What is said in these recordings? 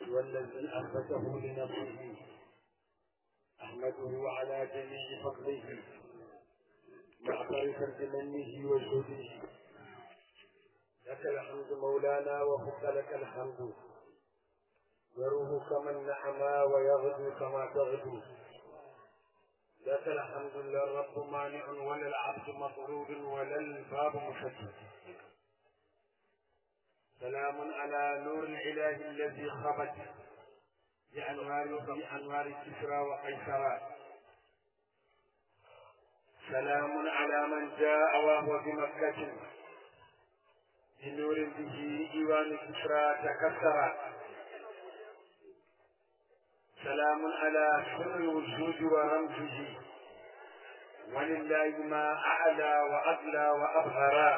والذي أثبته لنفسه أحمده على جميع فضله معترفا بمنه وجوده لك الحمد مولانا وفق لك الحمد يروه كما النعما ويغدو كما تغدو لك الحمد لا الرب مانع ولا العبد مطرود ولا الباب مفتح سلام على نور الاله الذي خبت بانوار بانوار كسرى وقيصر سلام على من جاء وهو بمكة بنور به ايوان كسرى تكسر سلام على سر الوجود ورمزه ولله ما أعلى وأغلى وأظهر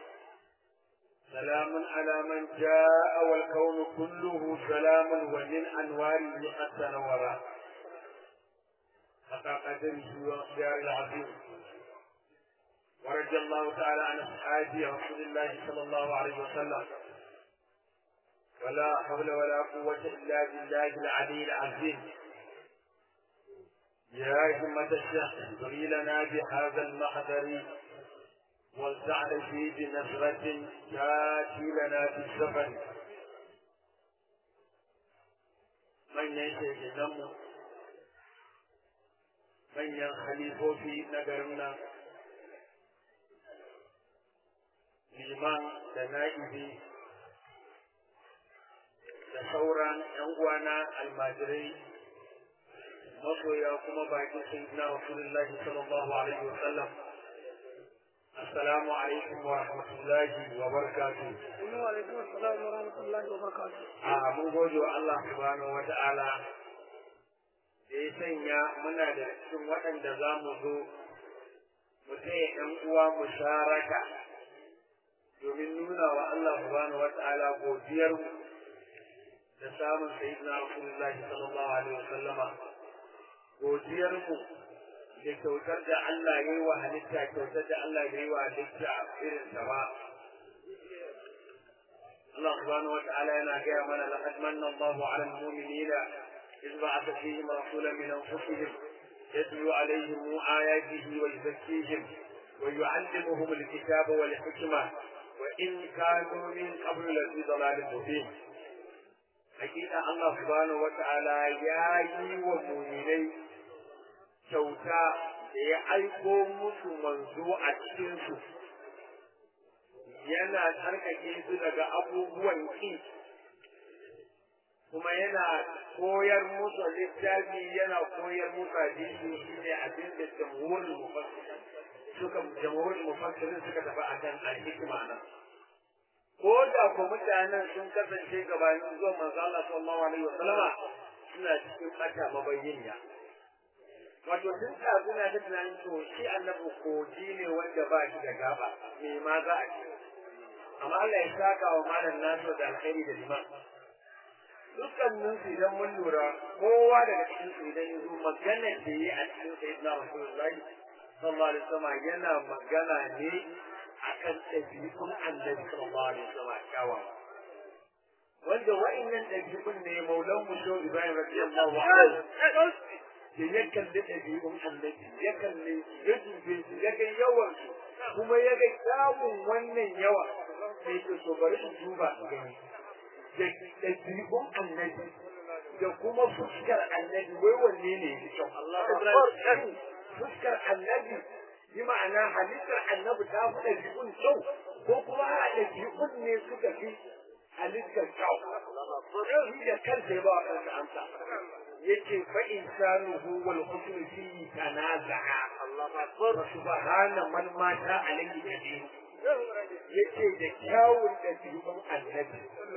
سلام على من جاء والكون كله سلام ومن أنواره قد تنورا حتى قدره واختيار العظيم ورضي الله تعالى عن أصحاب رسول الله صلى الله عليه وسلم ولا حول ولا قوة إلا بالله العلي العظيم يا همة الشيخ اهدري لنا بهذا المحضر والزعل فيه بنصرة تاتي لنا في السفر من يشهد النمو من ينخلف في نجرنا liman da na'ibi da sauran ‘yan uwana almajirai masoya kuma bakin sayyidina rasulullahi sallallahu alaihi wa sallam assalamu alaikum wa rahmatullahi wa barakatuh wa alaikum assalam wa rahmatullahi wa barakatuh a mun gode wa Allah subhanahu wa ta'ala da ya sanya muna da cikin waɗanda za mu zo mu taya ‘yan uwa musharaka domin nuna wa Allah subhanahu wa ta'ala godiyar mu da samun sayyidina Rasulullahi sallallahu alaihi wasallama godiyar mu da kyautar da Allah ya yi wa halitta kyautar da Allah ya yi wa halitta irin ta ba Allah subhanahu wa ta'ala yana gaya mana laqad manna Allahu 'ala al-mu'minina إذ بعث فيهم رسولا من أنفسهم يتلو عليهم آياته ويزكيهم ويعلمهم الكتاب والحكمة وإن كانوا من قبل لفي ضلال مبين hakika Allah subhanahu wata'ala ya yi wa muminai kyauta da ya aiko musu manzo a cikinsu yana tsarkake su daga abubuwan ƙi kuma yana koyar musu littafi yana koyar musu hadisi shi ne abin da jamhurin mufassirin suka jamhurin mufassirin suka tafi akan al-hikma nan ko da ko mutanen sun kasance gabanin zuwa manzo Allah sallallahu alaihi wasallama suna cikin bata mabayyaniya wato tun da suna da tunanin to shi annabi koji ne wanda ba shi da gaba me ma za a ce amma Allah ya saka wa malam nasu da alkhairi da liman dukkanin su idan mun lura kowa daga cikin su idan ya zo magana da yi a cikin sayyidina rasulullahi sallallahu alaihi wasallam yana magana ne akan ɗabi'un annabi sallallahu alaihi wasallam kyawawa wanda wa'annan ɗabi'un ne maulan mu sho ibrahim radiyallahu anhu da ya kalli ɗabi'un annabi ya kalli ya dube su ya ga yawan su kuma ya ga kyawun wannan yawa sai ke so bari in duba gani da ɗabi'un annabi da kuma fuskar annabi wai wanne ne ya kyau Allah fuskar annabi bi ma'ana halittar annabi ta fi ɗabi'un kyau ko kuma a ɗabi'un ne suka fi halittar kyau shi da kansa ya ba wa kansa amsa yace fa insanuhu wal husn fihi tanaza'a wa subhana man mata alayhi kadir yace da kyawun ɗabi'un annabi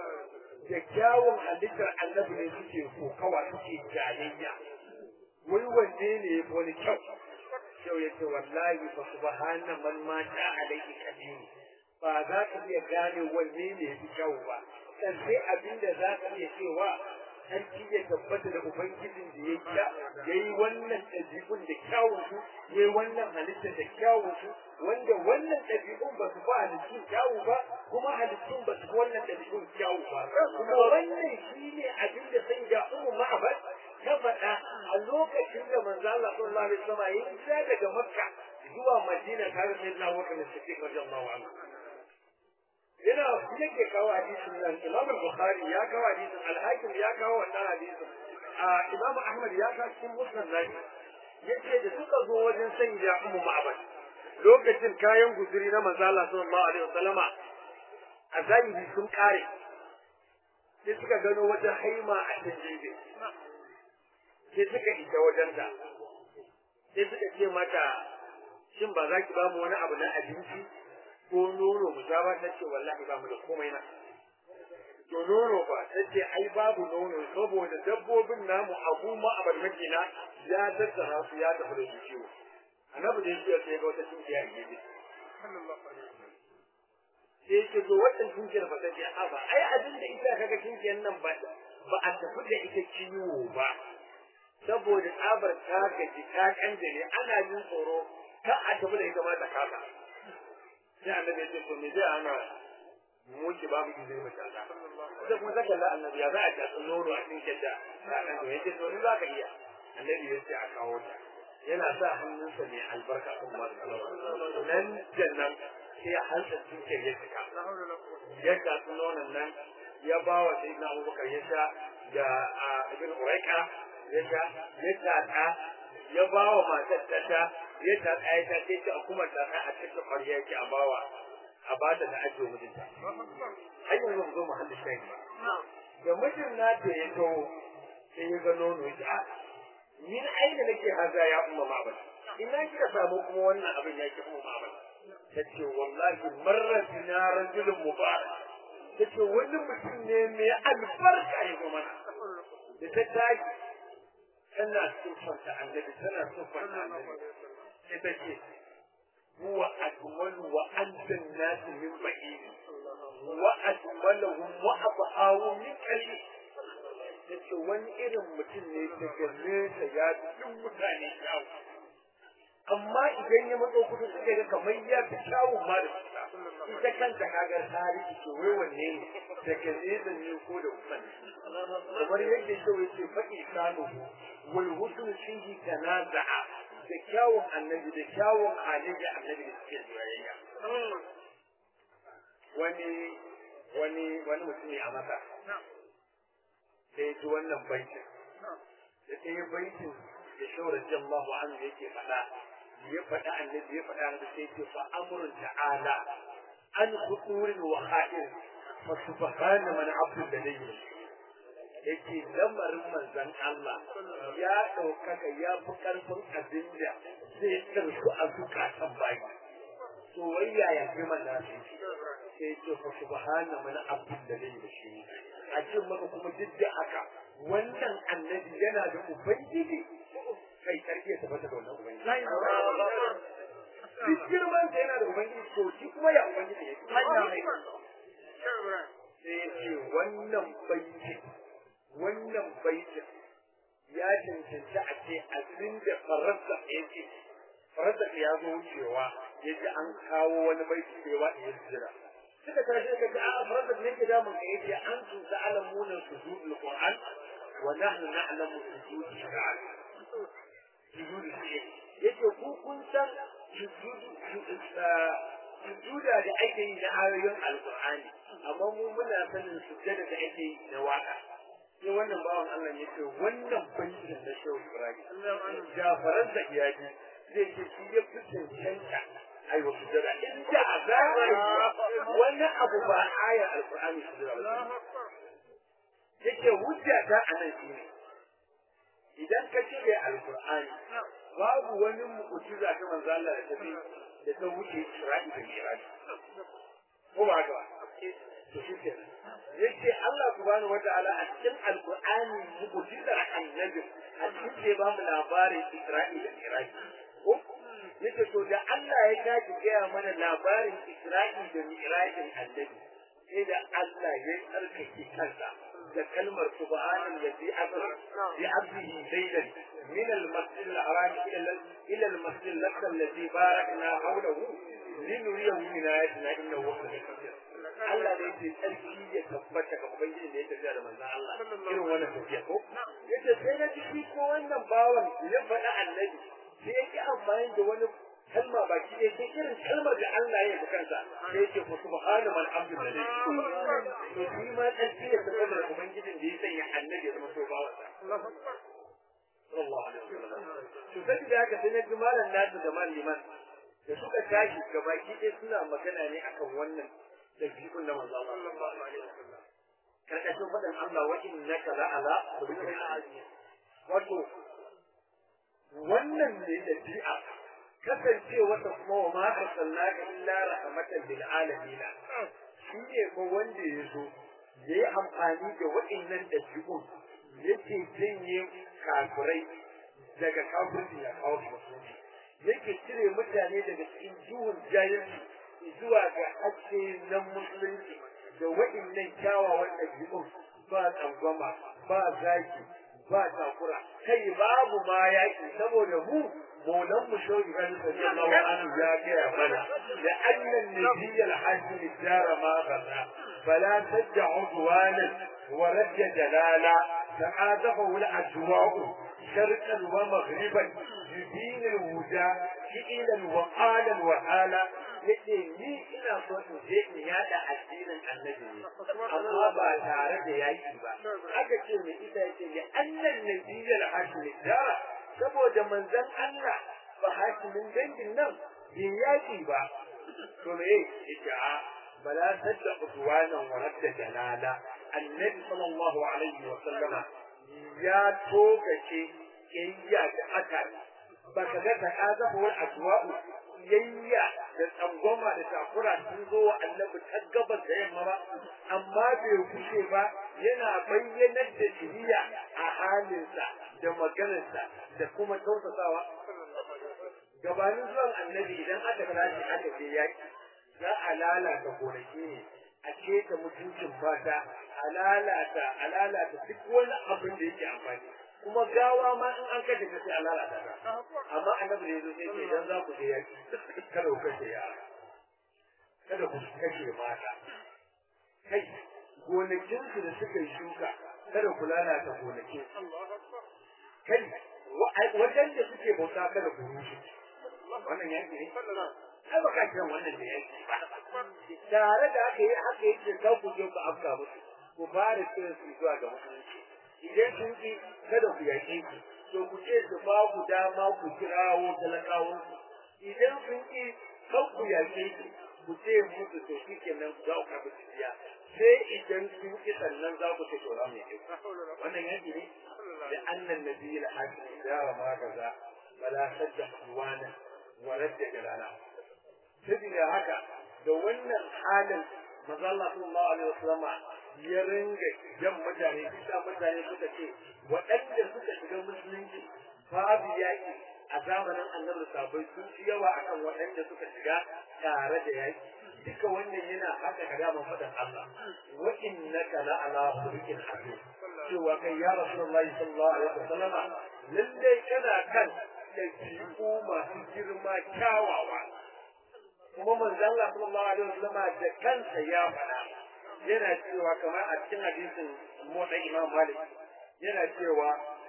da kyawun halittar annabi ne suke kokawa suke jayayya wai wanne ne ya fi wani kyau kyau ya ce wallahi fa subhana man mata alaihi kadir ba za ka iya gane wanne ne ya fi kyau ba dan sai abinda za ka iya cewa sarki ya tabbata da ubangijin da ya yi wannan ɗabi'un da kyawun su ya yi wannan halitta da kyawun su wanda wannan ɗabi'un ba su ba halittun kyawu ba kuma halittun ba su wannan ɗabi'un kyawu ba kuma wannan shi ne shine abin da sai da ummu ma'abad ta faɗa a lokacin da manzo Allah sallallahu alaihi wasallam ya isa daga Makka zuwa Madina tare da Sayyidina Abu Bakar Siddiq radiyallahu anhu yana yake kawo hadisin nan Imam Bukhari ya kawo hadisin Al-Hakim ya kawo wannan hadisin a Imam Ahmad ya kawo cikin Musnad nashi yace da suka zo wajen sanya Ummu Ma'bad lokacin kayan guzuri na manzo Allah sallallahu alaihi wasallama a zahiri sun kare sai suka gano wata haima a cikin jirgin sai suka isa wajen ta sai suka ce mata shin ba za ki ba mu wani abu na abinci ko nono mu sha ba ta ce wallahi ba mu da komai na to nono ba ta ce ai babu nono saboda dabbobin namu abu ma abar makina ya tattara su ya tafi da su ciwo annabi da yake sai ga wata tunkiya a gefe sai yake zo wannan tunkiyar ba ta ce a ba ai abin da ita kaga tunkiyar nan ba ba a tafi da ita ciwo ba saboda tsabar ta gaji ta kanjare ana jin tsoro ta a tafi da ita ma ta kasa sai annabi ya ce to me zai ana muke babu izini mu kaza sai kuma zaka la annabi ya za a ta nono a cikin kidda annabi ya ce to ni zaka iya annabi ya ce a kawo ta yana sa hannunsa mai albarka kuma nan jannan sai ya halta cikin ya cika ya tatsi nonon nan ya ba wa sayyidina abubakar ya sha da ibn uraika ya sha ya tatsa ya ba wa matar ta sha ya tatsa ya sha sai ta kuma tatsa a cikin ƙwarya yake a bawa a ba ta da ajiye mijinta har yanzu mu zo mu halin shayi ba da mijin na ta ya taho sai ya ga nono ya a ni na aina nake haza ya umma ma'abal ina kika samu kuma wannan abin ya ki umma ma'abal ta ce wallahi marar na rajulun mubarak ta ce wani mutum ne mai albarka ya zo mana da ta tashi tana siffanta annabi tana siffanta annabi sai ta ce huwa akmalu wa anta nasu min ba'id wa akmaluhum wa abahu min qalil yace wani irin mutum ne daga nesa ya duk mutane kyawu amma idan ya matso kudu suka ga kamar ya fi kyawun ma da kusa ita kanta kagar tarihi ce wai wanne ne daga nesa ne ko da kusa ne kamar yadda shi wai ce faɗi sanu wal husnu fihi tanaza'a da kyawun annabi da kyawun halayya annabi da suke soyayya wani wani wani mutumi a masa sai ji wannan baitin da sai baitin da shawar jallahu anhu yake faɗa ya faɗa annabi ya faɗa da sai ce fa amrun ta'ala an khuturin wa kha'ir fa subhana man abdu ladayhi yake lamarin manzon Allah ya ɗaukaka ya fi ƙarfin abin da zai tsarsu a zukatan bayi soyayya ya fi mana sai ce fa subhana man abdu ladayhi shi a ce maka kuma duk da haka wannan annabi yana da ubangiji kai karfi ya tabbata da wannan ubangiji duk girman da yana da ubangiji to shi kuma ya ubangiji ya sai ya ce wannan baitin wannan baitin ya cancanci a ce abin da faransa ya ce faransa ya zo wucewa ya ji an kawo wani baiti da ya waɗe ya jira suka tashi suka ce a faransa ne ke damun ka yace an su ta'lamuna sujudul qur'an wa nahnu na'lamu sujud shi'ar sujud shi'ar yace ku kun san sujuda da ake yi na ayoyin alqur'ani amma mu muna sanin sujada da ake yi na waka sai wannan bawan Allah ya ce wannan baitin da shehu Ibrahim jafaran da iyaji zai ce shi ya fi cancanta ai wa sujada inda a zahiri wannan abu ba ayar alqur'ani sujada ba yake hujja ta anan shi ne idan ka cire alqur'ani babu wani mu'jiza ta manzo Allah da ta da ta wuce Isra'i da Mi'raj ko ba ga to shi kenan yace Allah subhanahu wataala a cikin alqur'ani mu'jizar annabi a cikin da ba mu labarin Isra'i da Mi'raj ko yace to da Allah ya kaji gaya mana labarin Isra'i da Mi'rajin annabi sai da Allah ya tsarkake kansa da kalmar subhanan ladzi asra bi abdihi laylan min al-masjid al-haram ila ila al-masjid al-aqsa alladhi barakna hawlahu linuriyahu min ayatina innahu huwal qadir Allah ne yake tsarki ya tabbata ga ubangiji da ya tafiya da manzon Allah irin wannan tafiya ko yace sai na ji ko wannan bawan ya faɗa annabi sai yake amfani da wani kalma baki ɗaya sai irin kalmar da Allah ya yi kansa sai yake ku subhana man abdu da to shi ma tsarki ya tabbata da ubangijin da ya sanya annabi ya zama so bawan sallallahu alaihi wasallam to sai da haka sai na ji malam nasu da maliman da suka tashi gabaki ɗaya suna magana ne akan wannan dabi'un na manzo Allah sallallahu alaihi wasallam karkashin faɗin Allah wa innaka la ala khuluqin azim wato wannan ne dabi'a kasance wata kuma wa ma arsalnaka illa rahmatan lil alamin shi ne ko wanda ya zo ya yi amfani da waɗannan dabi'un yake janye kafirai daga kafirci ya kawo musulunci yake cire mutane daga cikin duhun jahilci zuwa ga haske na musulunci da waɗannan kyawawan ɗabi'un ba tsangwama ba zaki ba takura kai babu ma yaƙi saboda mu maulan mu shau ibrahim sallallahu alaihi ya gaya mana da annan nabiyyal hajji dara ma bada fala tajja udwanan wa rajja jalala ta'adahu al-ajwa'u sharqan wa maghriban yubin al-huda fi'lan wa qalan wa hala yace ni ina so in je in yada addinin annabi ne amma ba tare da yaki ba aka ce mai ita yace ya annan nabiyyal hashim da saboda manzon Allah ba hashimin dangin nan bai yaki ba to me yace a bala sadda udwanan wa radda jalala annabi sallallahu alaihi wa sallama ya tokace kiyya da aka baka ga ta azabu wal aswa'u yayya da tsangwama da takura sun zo wa annabi ta gabas da yamma ba amma bai kushe ba yana bayyanar da shiriya a halinsa da maganarsa da kuma tausasawa gabanin zuwan annabi idan aka tashi aka je yaki za a lalata gonaki ne a keta mutuncin fata a lalata a lalata duk wani abin da yake amfani kuma gawa ma in an kashe ka sai a lalata ta amma annabi ne zo sai ce idan za ku je yaki kada ku kashe yara kada ku kashe mata kai gonakinsu da suka yi shuka kada ku lalata gonakin kai wajen da suke bauta kada ku rushe wannan yaki ne ai baka kiran wannan da yaki ba tare da aka yi haka yake za ku je ku afka musu ku fara kiran su zuwa ga musulunci idan sun ki kada ku yaƙe su to ku ce su ba ku dama ku kirawo talakawan su idan sun ki kan ku yaƙe su ku ce musu to shi kenan za ku karɓi jiya sai idan sun ki sannan za ku ce to za mu yaƙe wannan yaki ne da annan nabiyyi al-hakim da ma kaza bala sadda wana wa radda jalala saboda haka da wannan halin manzo Allah sallallahu alaihi wasallam ya ringa jan mutane bisa mutane suka ce waɗanda suka shiga musulunci babu yaƙi a zamanin annabi sabai sun fi yawa akan waɗanda suka shiga tare da yaƙi duka wannan yana haka ka gama faɗin Allah wa innaka la ala khuluqin azim cewa kai ya rasulullahi sallallahu alaihi wasallam lalle kana kan ɗabi'u masu girma kyawawa kuma manzon Allah sallallahu alaihi wasallam da kansa ya faɗa yana cewa kamar a cikin hadisin motsa Imam Malik yana cewa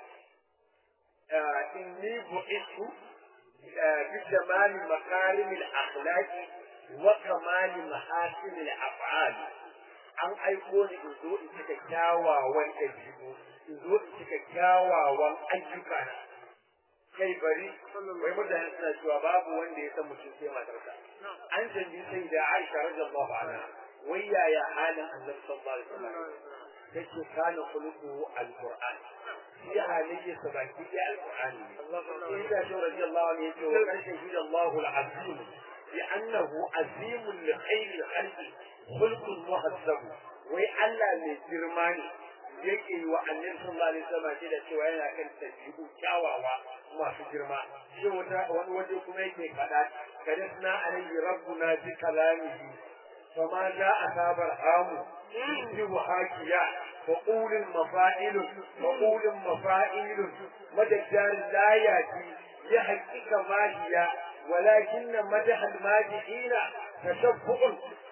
inni bu'itu bi jamali makarim al-akhlaq wa kamal mahasin al-af'al an aiko ni in zo in cika kyawawan ɗabi'u in zo in cika kyawawan ayyuka na kai bari wai mutane suna cewa babu wanda ya san mutum sai matarsa an canji sai da Aisha radiyallahu anha wai yaya halin Annabi sallallahu alaihi wasallam take kana khuluqu alquran shi halayya sabaki da alqurani sai da shi radiyallahu anhu yace wa kan shahida Allahu alazim bi annahu azimun li khayri khalqi khulqun muhazzab wai Allah mai girma ne yake yi wa annabi sallallahu alaihi wasallam shi da cewa yana kan tabi'u kyawawa masu girma shi wata wani waje kuma yake faɗa kadasna alayhi rabbuna bi kalamihi fama ja asabar hamu yi hakiya wa qulul mafa'il wa qulul mafa'il madajjar la yati ya haqiqa mahiya ولكن مدح المادحين تشبع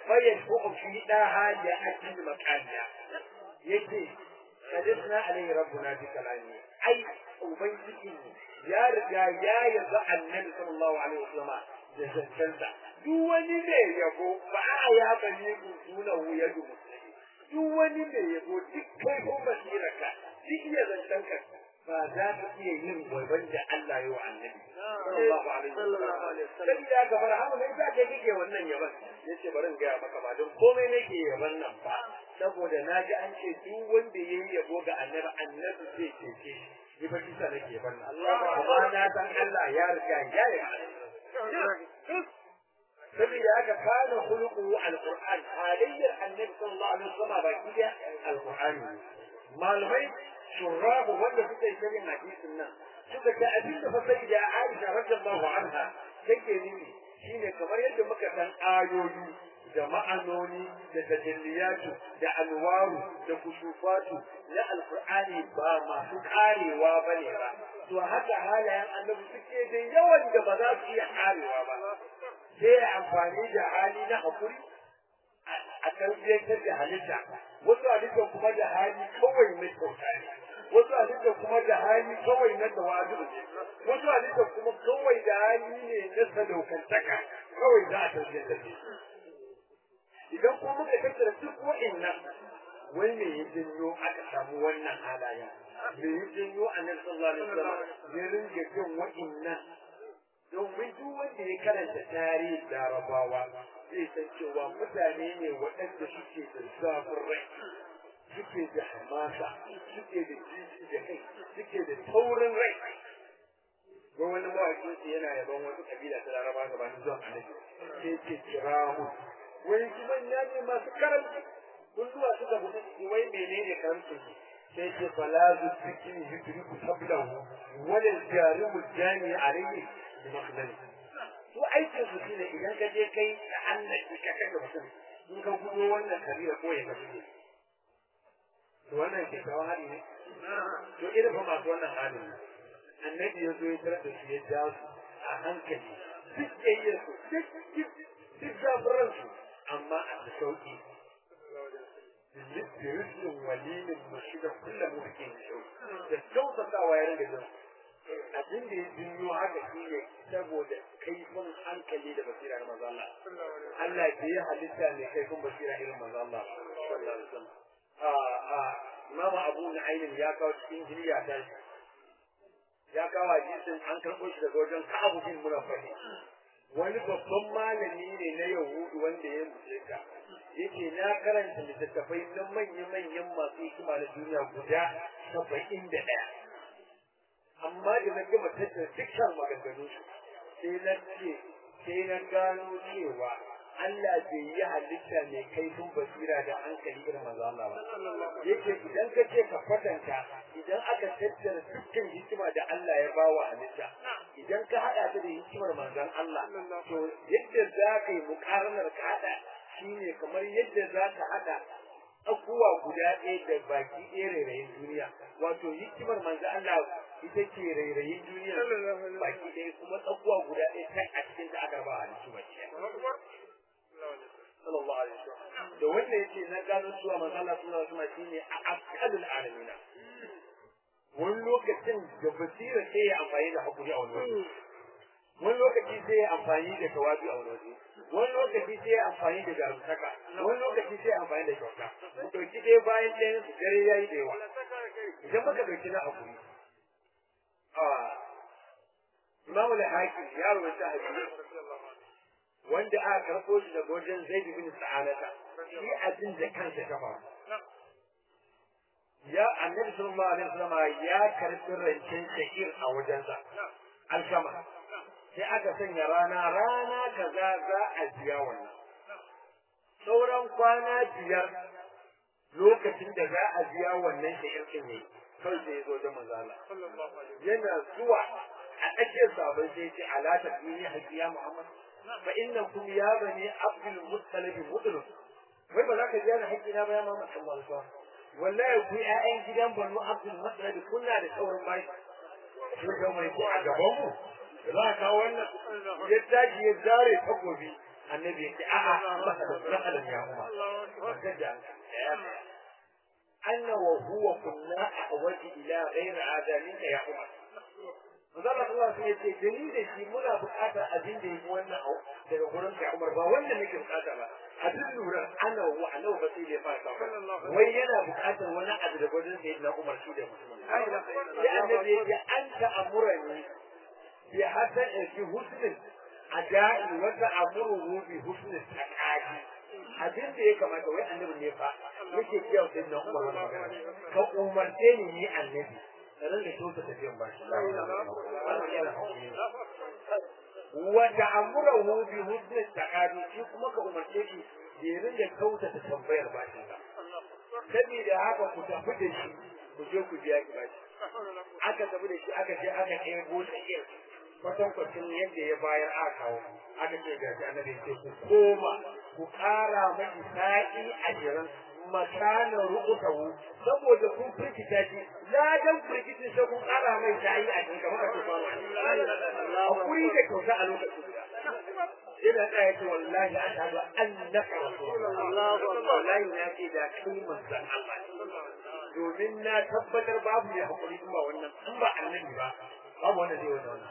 فيشفع في داها لأجل مكانها يجي حدثنا عليه ربنا بكلامه أي أبيتكم يا رجال يا يرضى النبي صلى الله عليه وسلم جزنسا duk wani mai yabo ba a ya bane ku suna wuya da musulmi duk wani mai yabo duk kai ko basirarka duk iya zancen ka ba za ka iya yin gwaban da Allah ya wa annabi sallallahu alaihi wasallam sabida ga farhamu ne za ka kike wannan yaban yace bari in gaya maka ba don komai nake yaban nan ba saboda na ji an ce duk wanda ya yi yabo ga annabi annabi zai cece shi ni ba kisa nake yaban nan amma na san Allah ya riga ya yi saboda haka kana khuluqu alquran halayyar annabi sallallahu alaihi wasallam baki da alqur'ani malamai shurrabu wanda suka yi shirin hadisin nan suka ta abin da fasari da Aisha radiyallahu anha take nuni shine kamar yadda muka san ayoyi da ma'anoni da tajalliyatu da alwaru da kusufatu na alqur'ani ba masu karewa bane ba to haka halayen annabi suke da yawan da ba za su iya karewa ba sai amfani da hali na hakuri a tarbiyyantar da halitta wasu halitta kuma da hali kawai mai kyauta ne wasu halitta kuma da hali kawai na tawadu ne wasu halitta kuma kawai da hali ne na sadaukantaka kawai za a tarbiyyantar da idan kuma muka tattara duk wa'annan wai me ya janyo aka samu wannan halayen me ya janyo annabi sallallahu alaihi wasallam ya ringa jin wa'annan domin duk wanda ya karanta tarihin larabawa zai san cewa mutane ne waɗanda suke da zafin rai suke da hamasa suke da jiji da kai suke da taurin rai ga wani mawaƙin su yana yaban wata kabila ta laraba gabanin zuwan annabi sai ce kirahu wani su manya ne masu karanci kun zuwa suka buɗe su wai menene karancin su sai ce falazu cikin hijriku sablahu wala jarimu jani alayhi bi makhdali su aikin su shine idan ka je kai da annabi ka kai mutum in ka gudo wannan kabila ko ya kasu to wannan ke kawo hali ne to irin fa masu wannan hali ne annabi ya zo ya tarar da su ya ja su a hankali duk yayyar su duk duk zafiran su amma a da sauki Rizkin walilin mushida kullum mutum da kyautatawa ya ringa jin abin da ya jinyo haka shi ne saboda kaifin hankali da basira na maza Allah. Allah ke yi halitta mai kaifin basira irin maza Allah. Imam Abu Nu'aymin ya kawo cikin hiliya ta ya kawo hadisin an karɓo shi daga wajen Ka'abu bin Munafahi. Wani babban malami ne na Yahudu wanda ya musulunta. Yake na karanta littattafai na manya-manyan masu hikima na duniya guda saba'in da ɗaya. amma da na gama tattara dukkan maganganun su sai na ce sai na gano cewa Allah bai yi halitta mai kaifin basira da hankali irin manzo Allah ba yake idan ka ce ka kwatanta idan aka tattara dukkan hikima da Allah ya bawa halitta idan ka hada ta da hikimar manzon Allah to yadda za ka yi mukarnar ka hada shine kamar yadda za ka hada abubuwa guda ɗaya da baki ɗaya rairayin duniya wato hikimar manzo Allah ita ce rairayin duniya baki ɗaya kuma tsakuwa guda ɗaya ta a cikin ta aka ba a cikin baki sallallahu alaihi wasallam da wanda yake na gano cewa manzo Allah sallallahu alaihi wasallam shine a akalul alamin wani lokacin da basira sai ya amfani da hakuri a wani waje wani lokaci sai ya amfani da tawabi a wani waje wani lokaci sai ya amfani da jarumtaka wani lokaci sai ya amfani da kyauta mu dauki ɗaya bayan ɗayan su dare yayi da yawa idan muka dauki na hakuri Imam al-Hakim ya rubuta hadisi wanda aka karɓo shi daga wajen Zaid bin Sa'alata shi abin da kansa ta faru ya annabi sallallahu alaihi wasallam ya karɓi rancen shakir a wajensa alkama sai aka sanya rana rana kaza za a biya wannan sauran kwana biyar lokacin da za a biya wannan shakir din ne kawai sai ya zo da manzala yana zuwa a tsakiyar sabon sai ce ala ta dini hakiya muhammad fa innakum ya bani abdul muttalib mudlu wai ba za ka biya da haƙƙina ba ya muhammad sallallahu alaihi wasallam wallahi ku ƴaƴan gidan banu abdul muttalib kuna da sauran bai kun ga mai ko a gaban mu za ka wannan ya tashi ya zare takobi annabi ya ce a'a masalan masalan ya umar وكذا أن وهو كنا أحوج إلى غير هذا منك يا عمر Manzala Allah sai ya ce gani da shi muna buƙatar abin da yake wannan au daga gurin ka Umar ba wannan nake buƙata ba abin lura ana wa ana ba sai da fara wai yana buƙatar wani abu da gurin sai na Umar shi da mutum sai annabi ya ce an ta amurani bi hasan fi husnin adai wa ta amuru bi husnin taqadi abin da ya kamata wai annabi ne fa yake cewa sai na Umar wannan magana ka umarce ni ni annabi sanan da kyauta tafiyan ba shi wa ta'amurahu bi husni taqadi shi kuma ka umarce shi da ya rinda kyauta ta tambayar ba shi ba saboda haka ku tafi da shi ku je ku biya ki ba shi aka tafi da shi aka je aka ɗebo ta iya kwatankwacin yadda ya bayar a kawo aka ce ga shi annabi ce ku koma ku ƙara maki sa'i ashirin makanan ru'utahu saboda kun firgita shi ladan firgitin sai kun ƙara mai sa'i ashirin kamar ka tufa hakuri da kyauta a lokacin yana tsaya ce wallahi ashhadu annaka rasulullah wallahi na ce da kai manzon Allah domin na tabbatar babu mai hakuri in ba wannan in ba annabi ba babu wanda zai wannan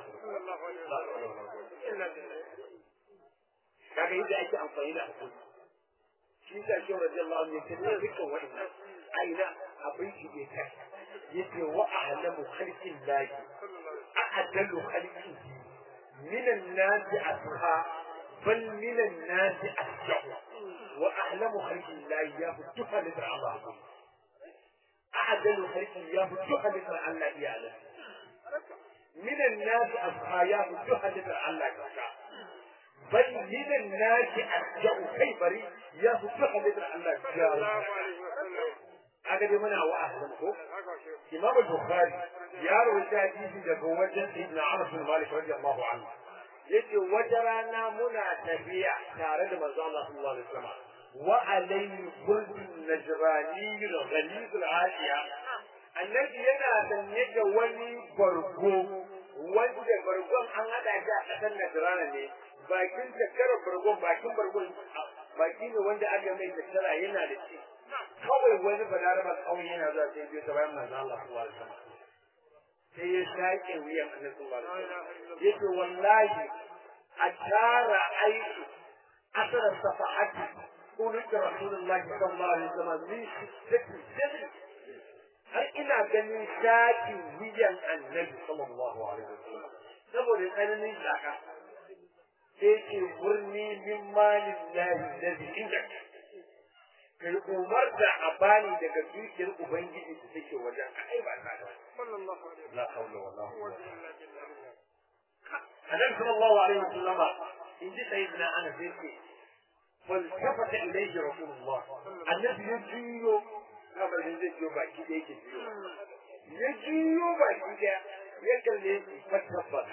kaga yadda ake amfani da hakuri shi ta shi radiyallahu anhu yake da dukkan wa'annan aina abin shi bai kai yace wa a'lamu khalqin lahi a'dalu khalqin min an-nas asha bal min an-nas asja'u wa a'lamu khalqin lahi ya futuha li Allah a'dalu khalqin ya futuha li Allah ya Allah من الناس أصحاب جهد الله كذا بل من الناس أرجع كيبري يفتح لدى الله جاري هذا بمنا وأهلمكم إمام البخاري يروي حديث daga wajen Ibn Anas bin Malik radiyallahu anhu yace wata rana muna tafiya tare da manzo Allah sallallahu alaihi wasallam wa alayhi kullun najrani ghalid al-ashiya annabi yana sanye da wani bargo wanda bargon an hada shi a ƙasar Najrana ne bakin tattara bargon bakin bargon baki ne wanda aka mai tattara yana da shi kawai wani balaraba kawai yana zuwa sai biyo ta bayan manzo Allah sallallahu alaihi wasallam sai ya shaƙe wuyan annabi sallallahu alaihi wasallam yace wallahi a tara aiki asara safahati قلت رسول الله صلى الله عليه وسلم من شدة har ina ganin shakin wuyan annabi sallallahu alaihi wasallam saboda tsananin shaka sai ce murni min malin lahi ladhi indak kai umarta a bani daga dukiyar ubangiji da take wajen ai ba ta da sallallahu alaihi la hawla wala quwwata annabi sallallahu alaihi wasallam in ji sayyidina anas yake فالتفت إليه رسول الله النبي يجيو kamar da zai biyo baki da yake biyo ya jiyo baki da ya kalle shi fatabbas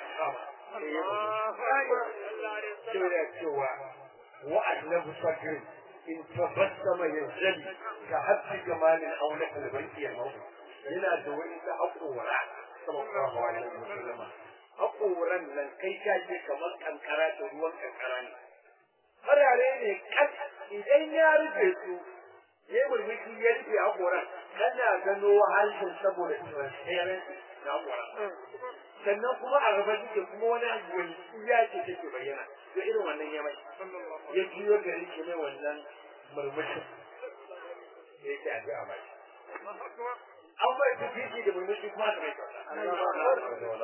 sai cewa wa annabu sakir in tabassama yanzali ka habbi jamalin auna kalbanki ya mawdu yana da wani da haƙora sallallahu alaihi wasallam haƙoran nan kai ka je kamar kankara da ruwan kankara ne farare ne kas idan ya rufe su ya murmushi ya rufe haƙoran kana gano harshen saboda transparency na haƙoran sannan kuma a gaba suke kuma wani wani ya ce take bayyana to irin wannan ya mai ya juyo da rike mai wannan murmushin ya ce a ji a mai an bai tafi shi da murmushi kuma aka mai kyauta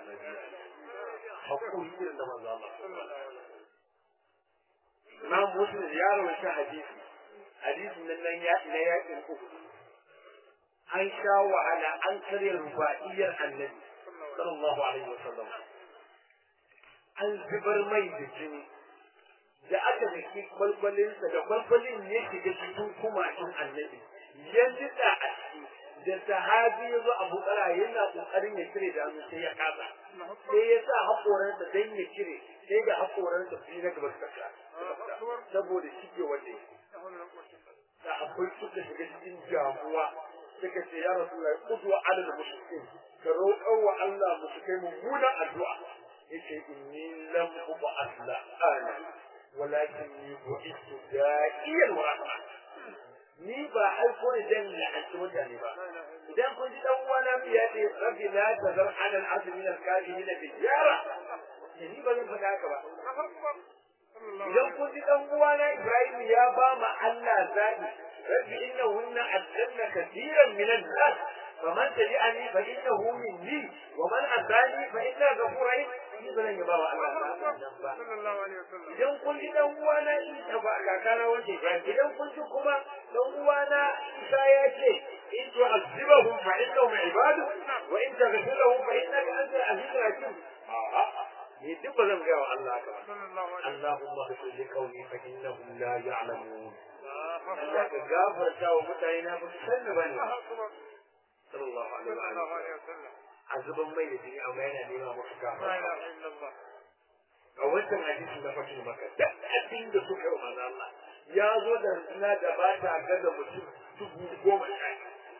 hakuri irin da manzo Allah Imam Muslim ya rawaita hadisi hadisin nan nan ya na yakin uku an sha wahala an karya rubaiyar annabi sallallahu alaihi wasallam an zubar mai da jini da aka daki kwalkwalinsa da kwalkwalin ya shiga cikin kumashin annabi ya jida a ciki da sahabi ya zo abu kara yana kokarin ya cire da hannu sai ya kasa sai ya sa haƙoransa don ya cire sai da haƙoransa biyu na gaba suka saboda shige wanda da akwai suka shiga cikin damuwa suka ce ya rasu lai kudu ala da mushrikin ka roƙar wa Allah mushrikai mummunan addu'a yace inni lam uba asla ana walakin ni bu'istu da'iyan wa rahma ni ba aiko ne dan la'anci mutane ba idan kun ji dan uwana biya ce rabbi la tazar ala al-ardi min al-kafirin tijara ni ba zan faɗa haka ba idan kun ji dan uwana Ibrahim ya ba ma Allah zabi rabbi innahunna adalla katiran min an-nas faman tabi'ani fa innahu minni wa man asani fa inna ghafurun rahim ni ba zan yaba wa Allah ba idan kun ji dan uwana Isa ba kakana wanda Ibrahim idan kun ji kuma dan uwana Isa ya ce in tu'azzibahum fa innahum ibadu wa in taghfir lahum fa innaka antal azizul hakim a'a ni duk ba zan gaya wa Allah haka ba Allahumma ghfir li qawmi fa innahum la ya'lamun Allah ka gafarta wa mutane na ba su san ba ne sallallahu alaihi wa sallam azuban mai da jini amma yana nema musu gafarta a wancan hadisi na fashin maka duk abin da suka yi wa Allah ya zo da suna da ba ta gaza mutum dubu goma sha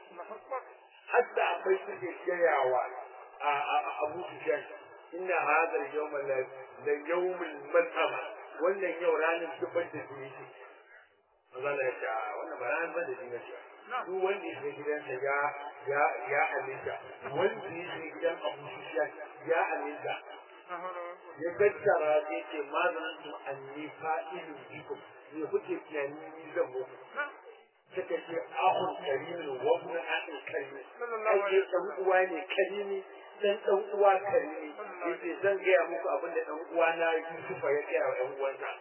hatta akwai suke gayawa a Abu Sufyan inna hadha al-yawm la yawm al-malhama wannan yau ranar zubar da jini ce Allah ya ce wannan ba ranar zubar da jini ce duk wanda ya shiga gidansa ya ya ya aminta wanda ya shiga gidan Abu Sufyan ya aminta ya gaggara ya ce ma zanantum anni fa'ilun bikum ne kuke tunani ni zan muku suka ce ahun karimin wa ibn ahun karimin ai dan uwa ne karimi dan dan uwa karimi yace zan gaya muku abin da dan uwa na Yusufa ya gaya wa dan uwansa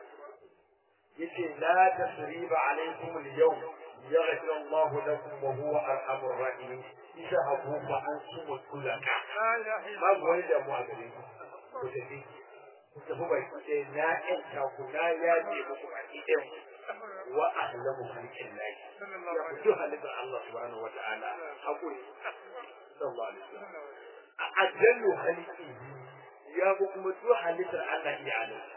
yace la tasriba alaikum al-yawm yaghfir Allah lakum wa huwa arhamur rahimin isa abu fa antum tulaka babu wani da mu a gare ku ku tafi ku tafi bai ku ce na ƴanta ku na yaje muku baki ɗin wa ahlamu khalqin lahi ya fito halittar Allah subhanahu wa ta'ala hakuri sallallahu alaihi wasallam a ajallu khalqi ya bu kuma to halittar Allah ya adalci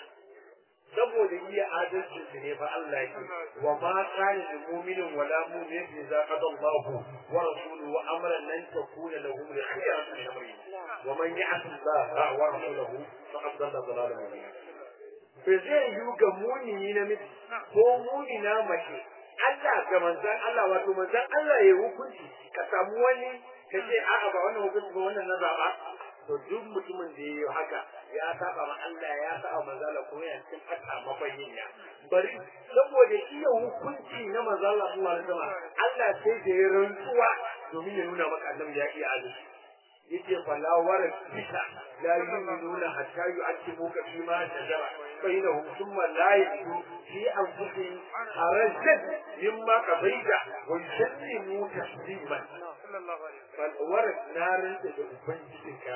saboda iya adalcin su ne fa Allah yake wa ma kana lil mu'minin wa la mu'minatin idza qada Allahu wa rasuluhu amran lan takuna lahum khiyaratu min amrihim wa man ya'si Allah wa rasulahu faqad dalla dalalan mubina bai zai yi ga muni na miji ko muni na mace Allah ga manzan Allah wato manzan Allah ya hukunci ka samu wani ka ce a'a ba wannan hukunci ba wannan na zaba to duk mutumin da ya yi haka ya saba ma Allah ya saba manzan Allah kuma yana cikin fata mabayin ya bari saboda iya hukunci na manzan Allah sallallahu alaihi wasallam Allah sai da ya rantsuwa domin ya nuna maka annabi ya iya adalci yace fala wara bisa la yu'minuna hatta yu'adhibuka fi ma shajara bainahum thumma la yajidu fi anfusihim harajan mimma qadaita wa yusallimu tasliman fal wara narin da ubangijin ka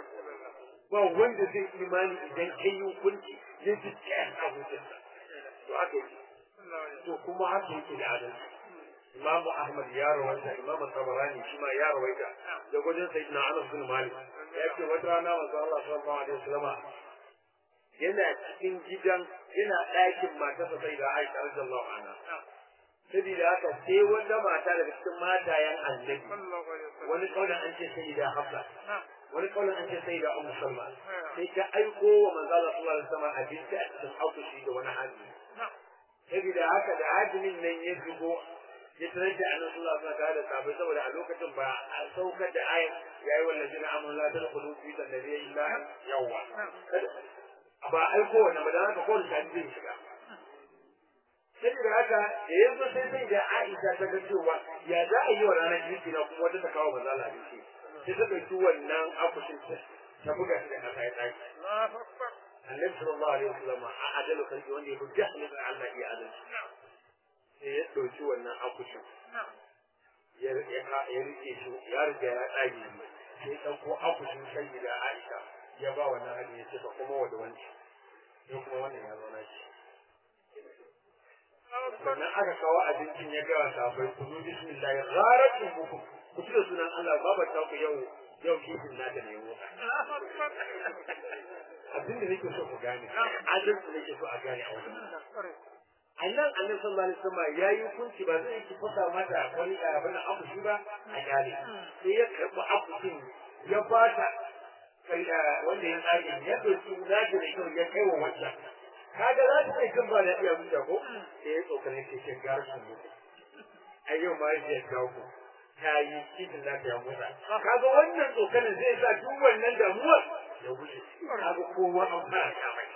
ba wanda zai imani idan kai hukunci ya ji kyan abucinsa to haka to kuma haka yake da adalci Imam Ahmad ya rawaita Imam Tabarani shi ma ya rawaita da gudun Sayyidina Anas bin Malik ya ce wata rana manzo Allah sallallahu alaihi wasallam yana cikin gidan yana ɗakin matarsa Sayyida Aisha radiyallahu anha sabida haka sai wanda mata daga cikin matayen annabi wani kaulan an ce Sayyida Hafsa wani kaulan an ce Sayyida Ummu Salma sai ta aiko wa manzo Allah sallallahu alaihi wasallam abinci a cikin akushi da wani hajji sabida haka da hajjin nan ya shigo ya tarar da annabi sallallahu alaihi wasallam da sahabbai saboda a lokacin ba a saukar da ayat yayi wallahi na amon la tadkhulu fi tanbiya illa yawwa ba aiko wannan ba da haka ko da zai shiga sai da haka da yanzu sai sai da Aisha ta ga cewa ya za a yi wa ranar girki na kuma wata ta kawo manzo Allah abinci sai ta dauki wannan akushin ta ta buga shi da kasa ya tsaki Annabi sallallahu alaihi wasallam a adalu kalbi wanda ya fi jahilin Allah ya adalci sai ya ɗauki wannan akushin ya rike shi ya riga ya ɗage sai ya ɗauko akushin sanyi da Aisha ya ba wannan hali ya ce ka kuma wa da wanci ya kuma wannan ya zauna shi sannan aka kawo abincin ya gawa sabai ku zuci bismillah ya gharat buku ku ci da sunan Allah babar ta ku yau yau kifin nata ne motsa abinda nake so ku gane adalci nake so a gane a wajen annan annabi sallallahu alaihi wasallam yayi hukunci ba zai ki fasa mata wani abin da abu shi ba a gane sai ya karbi abu ya bata kai wanda ya tsage ya dauki zaki da kyau ya kai wa wacce kaga za ta kai kan ba da iya mutu ko sai ya tsokane ke ce gar su mutu a yau ma ya kawo ku ta yi titin za ta yi motsa kaga wannan tsokanin zai sa duk wannan damuwar ya wuce kaga kowa an fara kamai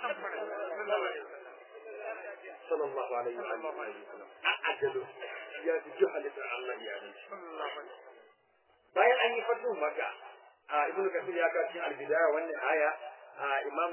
sallallahu alaihi wa sallam a ajalu ya fi juhalin Allah ya ne bayan an yi fatu maka a ibnu kasir ya kawo cikin albidaya wannan aya a imam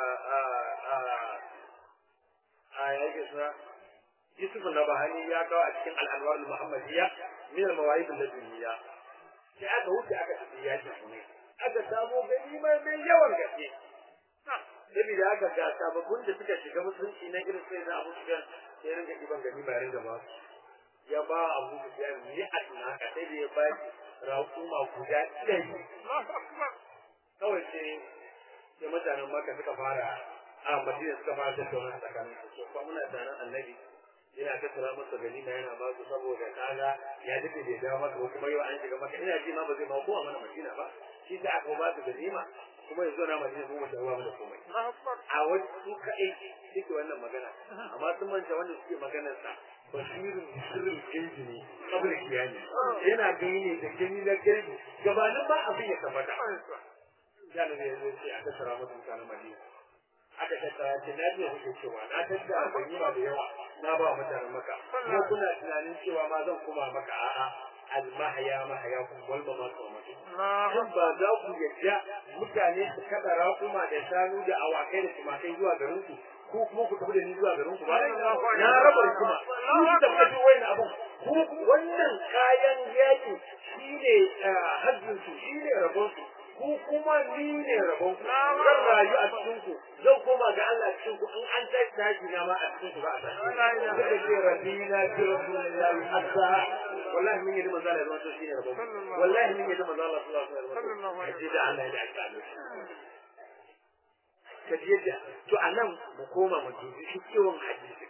a yake suna yusuf na bahani ya kawo a cikin al'anwar muhammadiyya min al-mawahib al-ladunniya sai aka wuce aka tafi yaki kuma aka samo ganima mai yawan gaske saboda aka ga sababbin da suka shiga musulunci na irin sai na abu shigar sai ringa iban ganima ya ringa ba ya ba abu da ya yi a tunaka sai da ya ba raƙuma guda ɗari kawai sai sai mutanen maka suka fara a madina suka fara tattauna tsakanin su kuma muna tsanan annabi yana tattara masa ganima yana ba su saboda kaga ya dace bai dawo maka ko kuma yau an shiga maka ina ji ma ba zai ba kowa mana madina ba shi da aka ba su ganima kuma yanzu na madina kuma ta ba mu da komai a wani su kaɗai suke wannan magana amma sun manta wanda suke maganar sa basirin sirrin gaibi ne kabla kiyani yana gani ne da gani na gaibi gabanin ba abin ya tabbata ya ne ya ce aka tsara mutum mutanen madina aka tattara ce na biya kuke cewa na tattara ganima da yawa na ba mutanen maka kuma kuna tunanin cewa ma zan koma maka a'a almahaya mahaya kun wal mamatu wa mutu shin ba za ku yadda mutane su kada raƙuma da shanu da awakai da tumakai zuwa garin ku ko kuma ku tafi da ni zuwa garin ku ba na raba kuma ku ku tafi wannan abun ku wannan kayan yaki shine hajjin su shine rabon su ku kuma ni ne rabon ku zan rayu a cikin ku zan koma ga Allah a cikin ku in an tashi tashi na ma a cikin ku ba a tashi suka ce rabbina bi rasulillahi hatta wallahi mun yi da manzo Allah zama shine rabon wallahi mun yi da manzo Allah sallallahu alaihi wasallam kaje da Allah ya aka kaje da to anan mu koma mu dubi shi kiwon hadisi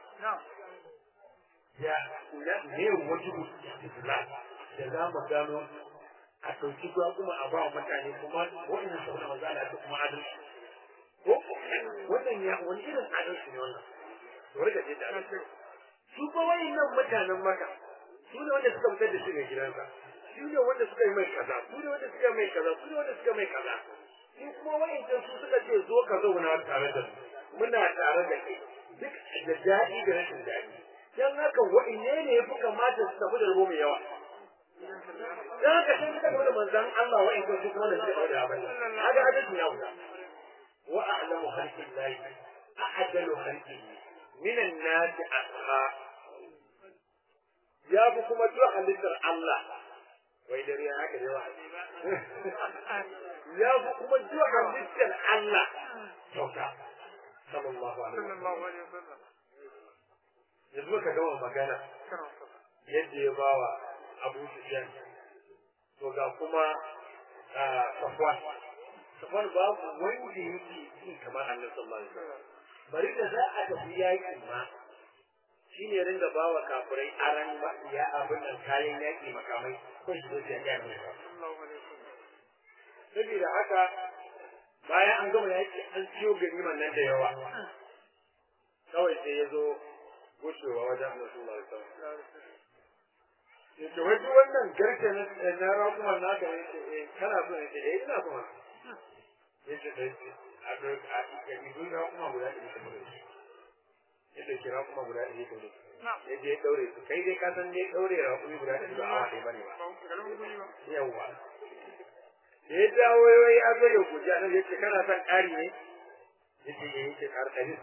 ya ne wajibu islam da za mu gano a ɗauki ruwa kuma a ba wa mutane kuma wannan sau da maza ta kuma adalci ko wannan ya wani irin adalci ne wannan to rika je da adalci su ba nan mutanen maka su ne wanda suka fitar da shi ga gidansa su ne wanda suka yi mai kaza su ne wanda suka yi mai kaza su ne wanda suka mai kaza su kuma wa'ancan su suka ce zo ka zauna tare da mu muna tare da kai duk da daɗi da rashin daɗi dan haka wa'inne ne ya fi kamata su tafi da rabo mai yawa dan haka sai suka gaba da manzon Allah wa in kuntu kuma da suka da abin haka hadisi ya wuta wa a'lamu khalqi llahi a'dalu khalqihi min an-nas asha ya bu kuma duk halittar Allah wai dare haka da yawa ya bu kuma duk halittar Allah sauka sallallahu alaihi wasallam yanzu ka gama magana yadda ya bawa Abu Sufyan to ga kuma Safwan Safwan babu wanda yake yi kamar Annabi sallallahu alaihi wasallam bari da za a tafi yakin ma shine ringa bawa kafirai aran ba ya abin nan kayan yaki makamai ko shi zai ga ne saboda haka bayan an gama yaki an ciyo ganiman nan da yawa kawai sai ya zo wucewa wajen Annabi sallallahu alaihi wasallam yace wai duk wannan garke na na rakuman naka ne ce eh kana so ne ce eh ina so yace da yace a ga a ga ni duk rakuma guda ɗari ka mure shi yace ki rakuma guda ɗari ka mure yaje ya daure su kai dai ka san dai daure rakumi guda ɗari ba awa ɗaya bane ba yawwa da ya dawo ya zo ya guji a nan yace kana son ƙari ne yace eh yace ƙar ɗari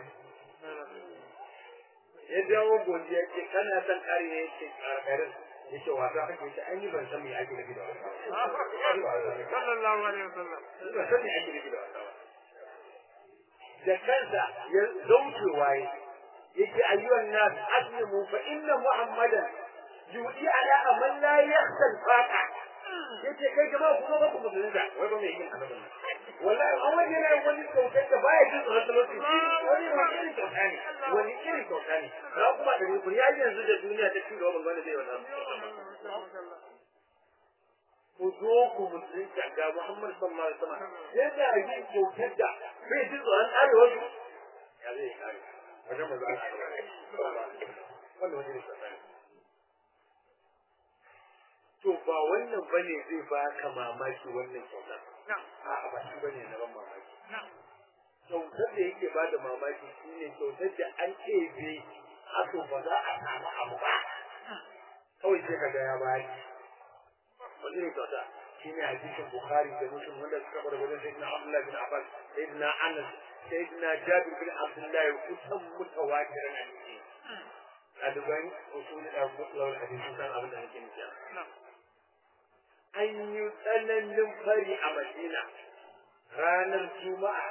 ya dawo godiya yace kana son ƙari ne yace ƙar ɗari yace wasa kake yace ai ni ban san me ake nufi da wasa sallallahu alaihi wasallam ban san me ake nufi da wasa ba da kansa ya zauce waye yake ayyuhan nas aslimu fa inna muhammadan yudi ala aman la yakhsal faqa yace kai jama'a kuma ba ku musulunta wai ba mai yin annabin wallahi an wani yana wani kyautar da baya jin tsoron talauci wani wani irin kyauta ne wani irin kyauta ne na kuma da rukun ya yanzu da duniya ta ci gaba ban gane zai wannan ku zo ku musulunta ga Muhammad sallallahu alaihi wasallam yana yin kyautar da bai jin tsoron arewa ya zai kare wajen manzo Allah wannan wajen ne tsakani to ba wannan bane zai baka mamaki wannan kyauta a ba shi bane na ban mamaki kyautar da yake bada mamaki shine kyautar da an ɗebe aso ba za a samu abu ba kawai sai kaga ya bayar wani ne kyauta shine hadisin bukhari da muslim wanda suka bar wajen sayyidina abdullah bin abbas sayyidina anas sayyidina jabir bin abdullah kusan mutawatirin hadisi a duban usul da mutlawar hadisi san abin da nake nufi an yi tsananin fari a madina ranar juma'a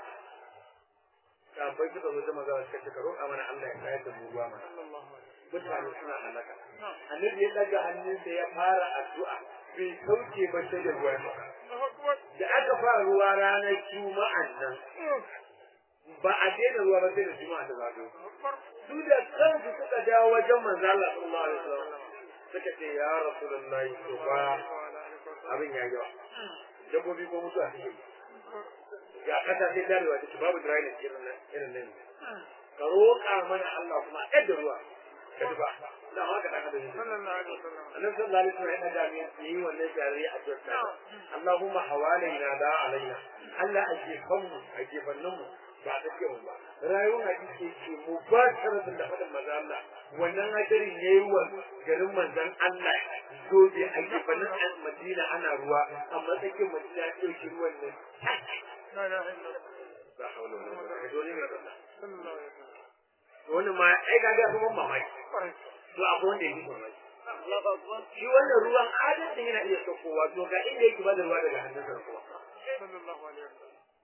kafin suka zo da magana suka ce ka roƙa mana Allah ya kayar da mu ruwa mana mutane suna halaka annabi ya daga hannunsa ya fara addu'a bai sauke ba sai da ruwa da aka fara ruwa ranar juma'an nan ba a daina ruwa ba sai da juma'a ta zago su da kansu suka dawo wajen manzo Allah sallallahu alaihi wasallam suka ce ya rasulullahi to ba abin ya yawa dabbobi ko mutuwa suke ga kasa sai darewa take babu dryness irin nan irin nan ka roƙa mana Allah kuma a da ruwa ka duba da haka da haka da sallallahu alaihi wasallam annabi sallallahu alaihi wasallam yana da mai yi wannan jari a jirta Allahumma hawalaina da alaina Allah a gefan mu a gefannin mu ba ta ce ba rayuwar hadisi ce mu ba tare da fadin manzon Allah wannan hadarin yayi wa garin manzon Allah zobe a gefannin Madina ana ruwa amma take Madina ya dauki ruwan nan la ilaha illallah ba hawla wala quwwata illa billah sallallahu alaihi wasallam wani ma ai ga ga kuma mamaki to abu wanda yake mamaki shi wannan ruwan adadin yana iya saukowa to ga inda yake bada ruwa daga hannunsa kuma sallallahu alaihi wasallam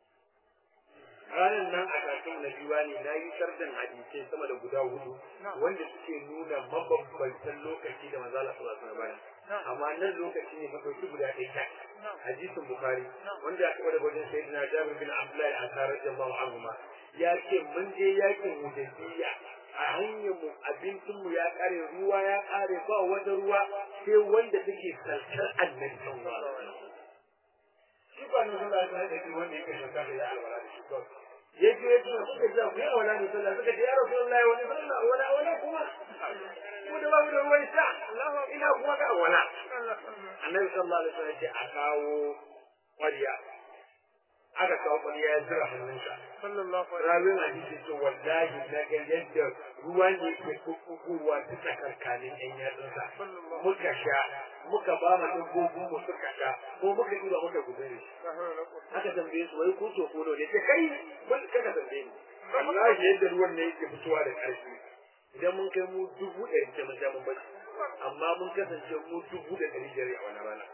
ranar nan a kafin na biwa ne na yi shardan hadisai sama da guda hudu wanda suke nuna mabambantan lokaci da manzala sallallahu alaihi wasallam amma nan lokaci ne mafi guda ɗaya ta hadisin bukhari wanda ya kawo da wajen sayyidina jabir bin abdullahi al-ansari radiyallahu anhu ma ya ce mun je yakin hudaybiya a hanyar mu abincin mu ya kare ruwa ya kare ba wata ruwa sai wanda take salkar annabi sallallahu alaihi wasallam shi ba nan sallallahu alaihi wasallam wanda yake shaka da ya alwala da shi ba ya je ya ce suka ji ku ya wala ne sallallahu suka ce ya rasulullahi wani sallah wala wala kuma mu da babu da ruwan sha ina kuma ga wala annabi sallallahu alaihi wasallam ya ce a kawo kwariya aka kawo kwariya ya zira hannunsa sallallahu alaihi rawin hadisi ce wallahi na ga yadda ruwa ne ke kukuwa ta tsakarkanin yan yatsunsa muka sha muka ba ma dabbobi mu suka sha ko muka ɗiba muka gudure aka tambaye su wai ko to ko ne ce kai mun kada tambaye ni wallahi yadda ruwan ne yake fitowa da ƙarfi idan mun kai mu dubu ɗari ce mun sha mun bacci amma mun kasance mu dubu da ɗari biyar a wani rana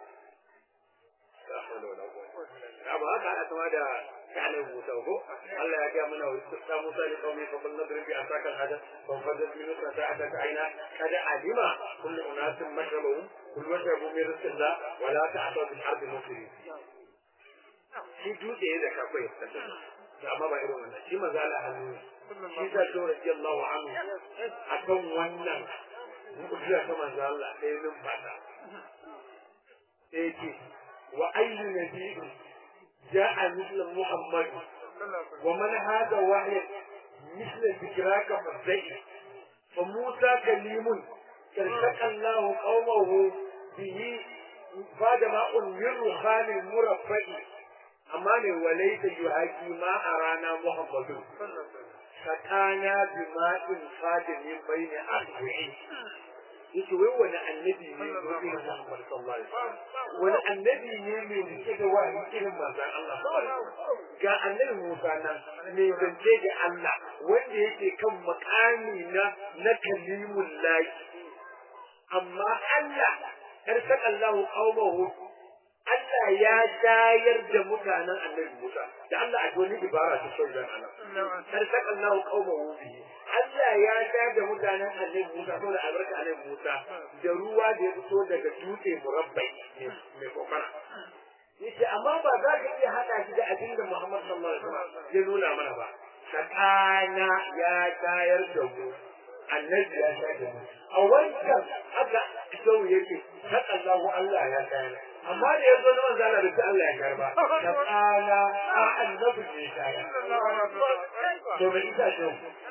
la hawla wala quwwata amma haka ana kama da كان موسى وهو الله يا جامنا واستسقى موسى لقومه فقل نضرب بعصاك الحجر فانفجرت منه اثنتا عشرة عينا قد علم كل اناس مشربهم كل واشربوا من رزق الله ولا تعثوا في الارض مفسدين shi dutse ya da kakwai da amma ba irin wannan shi maza la hannu shi ta so radiyallahu anhu akan wannan mu'jiza ta manzo Allah sai numfasa sai ce wa ayyu nabiyyin جاء مثل محمد ومن هذا واحد مثل ذكراك فالزيت فموسى كليم تلتقى الله قومه به بعد ما من رخام مرفع أما وليس يهاجي ما أرانا محمد فكان بماء فاد من بين أربعين yake wai wani annabi ne wani Muhammad sallallahu alaihi wasallam wani annabi ne mai rike da wani irin manzon Allah ga annabi Musa nan mai zance da Allah wanda yake kan makami na na kalimul lahi amma Allah karsaka Allah qaumahu Allah ya shayar da mutanen annabi Musa da Allah a wani ibara ta sauran Allah karsaka Allah qaumahu bihi Allah ya sha da mutanen annabi Musa saboda albarka annabi Musa da ruwa da ya fito daga dutse murabbai mai kokara. Yace amma ba za ka iya haɗa shi da abin da Muhammad sallallahu alaihi wasallam ya nuna mana ba. Sakana ya shayar da mu annabi ya sha da mu. A wancan haka sau yake saka Allahu Allah ya shayar. Amma da ya zo na manzo Allah da Allah ya shayar ba. Sakana a annabi ne shayar. To me ita ce haka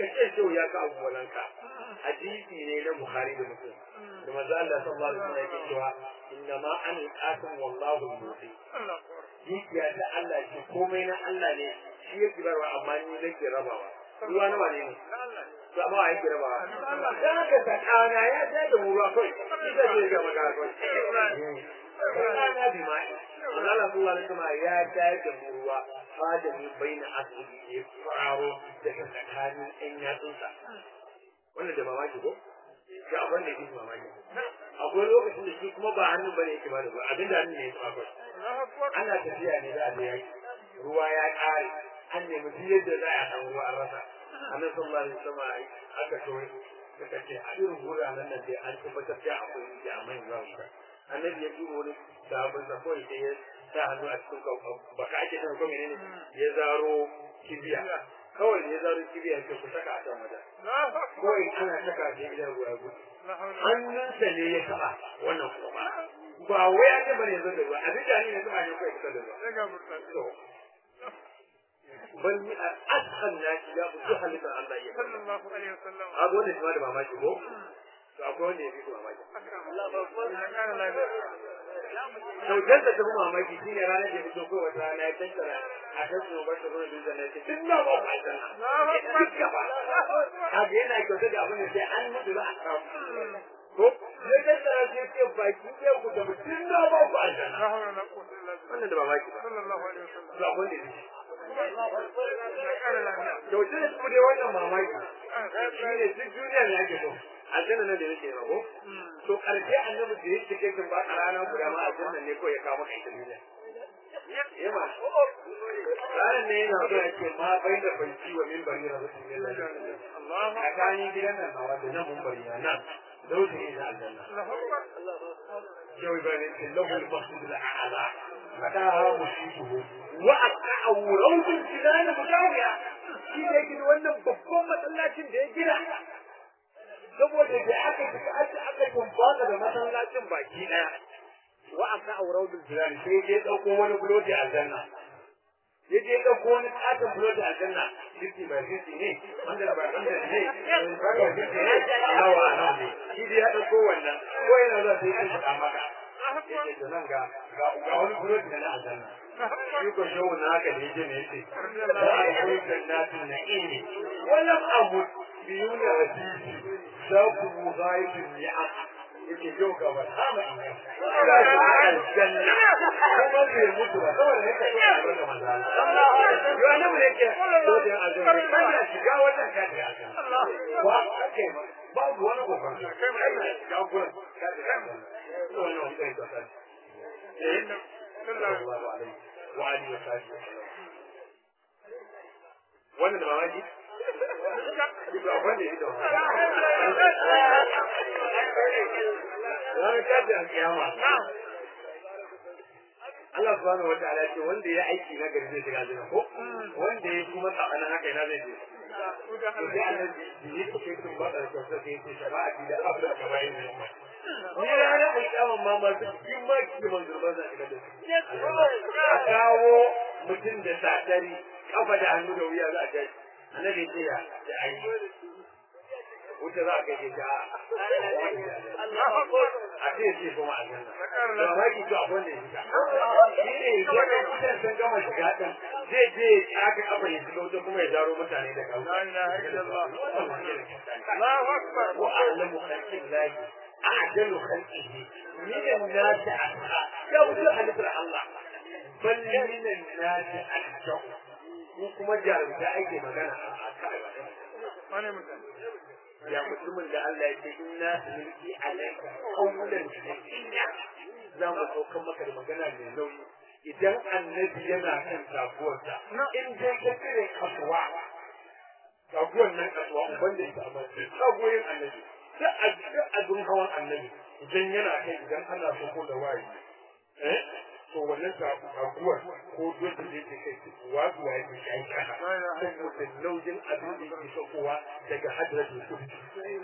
ka ce shau ya ka abubuwanka hadisi ne na bukhari da muslim da manzo Allah sallallahu alaihi wasallam yake cewa inna ma an qasim wallahu al-muti Allah akbar dukiya ta Allah ce komai na Allah ne shi yake barwa amma ni nake rabawa ruwa na wane ne to amma a yake rabawa dan haka sakana ya ta da ruwa kai ita ce ga magana kai sakana bi mai Allah sallallahu alaihi wasallam ya ta da ruwa fadami baina asli ya faro daga tsakanin ɗan yatsunsa wannan da mamaki ko ga abin da yake mamaki akwai lokacin da shi kuma ba hannu bane yake ba da ruwa abinda hannu ne ya tsafa Allah akbar ana tafiya ne za a je yaki ruwa ya ƙare an nemi duk yadda za a samu ruwa an rasa annabi sallallahu alaihi wasallam aka so suka ce a irin wuraren nan dai an tabbatar da akwai jami'an ruwa wuta annabi ya duba wani sabon sa kawai sai ya sa hannu a cikin baka ake nan ko menene ya zaro kibiya kawai ya zaro kibiya sai ku saka a can wajen Allah akbar kawai ana saka shi idan ruwa ya gudu la hawla hannunsa ne ya taɓa wannan kuma ba wai an taɓa ne zai da ruwa abin da ne ya taɓa ne kawai fitar da ruwa daga burta to ban yi a ashan na shi ya fi halittar Allah ya kalla sallallahu alaihi wasallam a ga wanda shi ma da mamaki ko to akwai wanda ya fi su mamaki Allah akbar ya kara lafiya sautar da ta fi mamaki shi ne ranar da ya fito ko wata rana ya tattara a kan su bar ta zuwa dutsen na ce tun na ba ku aljanna duk gaba kaga yana kyautar da abin da sai an mutu za a samu ko ya tattara sai ce baki ɗaya ku tafi tun na ba ku aljanna la hawla la quwwata illa billah wannan da mamaki ba sallallahu alaihi wasallam to akwai wanda ya fi ya kara lafiya kyautar da su dai wannan mamaki shi ne duk duniya ne ake so aljanna nan da yake yi ko to karshe annabi da yake kai kan ba a rana guda ma aljanna ne ko ya kawo maka ita duniya yema ranar ne yana so ya ce ma bai da banci wa mimbari na rasu ne Allah a kayan gidan nan nawa da nan mimbari na nan dausa ne na aljanna Allah akbar yau ba ne ce lahu al-mahmud al-a'la fadaha mushibuhu wa aqa'u rawdul jinan mutawiya shi ne yake da wannan babban masallacin da ya gina saboda da aka fita aka aka tumbata da masallacin baki daya wa aqa'u rawdul jinan sai ya dauko wani buloti aljanna ya je dauko wani katon buloti aljanna fifty by fifty ne hundred by hundred ne five by fifty ne nawa nawa ne shi dai ya dauko wannan ko yana zuwa sai ya faɗa maka yake da nan ga ga wani buloti da na aljanna shi ko shawo na haka da yake ne yace da akwai jannatin na'imi walam amut biyuna wasisi shaku mughayibin ni'am yake yau ga ba sama in ga aljanna kuma bai mutu ba saboda yake so a barka manzo Allah yo annabi ne yake so da aljanna kana shiga wannan ka da aljanna wa kai ma babu wani gobar kai ma ina shiga gurin ka da aljanna wannan wani kai da sai sallallahu alaihi wa alihi wa sahbihi wannan da mamaki ba wanda ya ranar tashin alkiyama Allah subhanahu wa ta'ala ce wanda ya aiki na gari zai shiga aljanna ko wanda ya kuma tsakanin haka ina zai je to sai Allah yi ko ke kun bada ko sai ke ce shafa'ati da abda kabai ne ni ranar alkiyama ma masu cikin maki da manzurban zan shiga da su a kawo mutum da sadari kafa da hannu da wuya za a kai annabi ce ya da aiki wuce za a gaje ta a ce ce kuma a nan da ma ki to abin da yake shi ne idan mutan sun gama shiga din zai je ya aka kafa ya shiga wuce kuma ya zaro mutane da kawo la ilaha illallah Allahu akbar wa a'lamu khalqillahi a'jalu khalqihi min an-nas asha ya wuce halittar Allah bal min an-nas asha ko kuma jarumta ake magana a kai wane mutum ya mutumin da Allah ya ce inna mulki alayka qawlan shadida za mu sauka maka da magana mai nauyi idan annabi yana kan taguwarsa in dai ka kire kasuwa taguwar nan kasuwa wanda ita amma tagoyin annabi sai a duk abin hawan annabi idan yana kai idan ana so ko da wayi eh to wannan taguwar ko dole da yake kai wasu waye ke kai kana saboda nauyin abin da yake saukowa daga hadratul qudus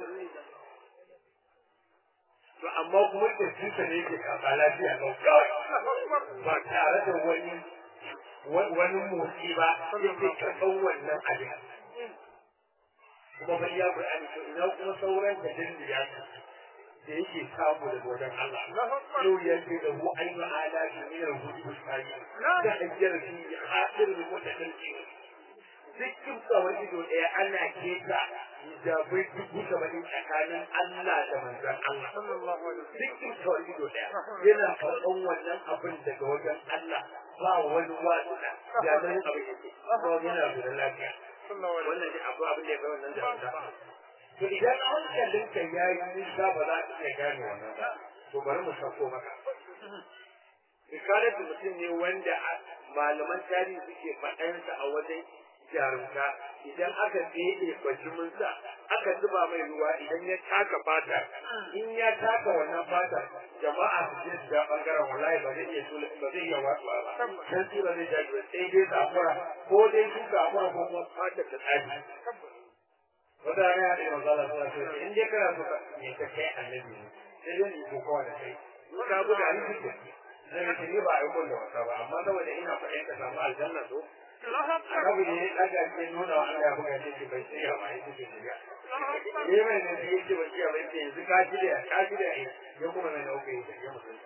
to amma kuma tafsirsa ne yake kafa lafiya lau kawai ba tare da wani wani motsi ba yake karɓar wannan abin kuma fa iya Qur'ani to ina kuma sauran da dindiya da yake samu daga wajen Allah yau ya ce da hu ainu ala shi min al-hudu sai da hajjar fi hadir da wata dinki dukkan tsawon ido ɗaya ana keta da bai dubu saba'in tsakanin Allah da manzon Allah dukkan tsawon ido ɗaya yana karɓan wannan abin daga wajen Allah ba wani wasuɗa ya zama abin yake ba yana da lafiya wannan ne abu abin da ya kai wannan da to idan hankalinka ya yi nisa ba za ka iya gane wannan ba to bari mu sako maka Ikaratu mutum ne wanda malaman tarihi suke faɗansa a wajen jarumta idan aka ɗebe bajiminsa aka zuba mai ruwa idan ya taka fata in ya taka wannan fata jama'a su je da bangaren wallahi ba zai iya ba zai iya watsuwa ba dan su ba zai jaji ba sai dai sakura ko dai su sakura ko kuma fata ta tsari wata rana ya ɗaya mazala suna ce in dai kana so ka ne ka kai annabi ne sai dai ni ko kawai da kai ka buga ni duk zai ce ni ba a yi da wasa ba amma saboda ina faɗin ka samu aljanna so annabi ne ya ɗaga ke nuna wa Allah ya buga ce ce bai shirya ba ya ce bai shirya ne mai ne sai yake bai shirya ba yake yanzu ka shirya ka shirya ya kuma mai nauke ya shirya mutum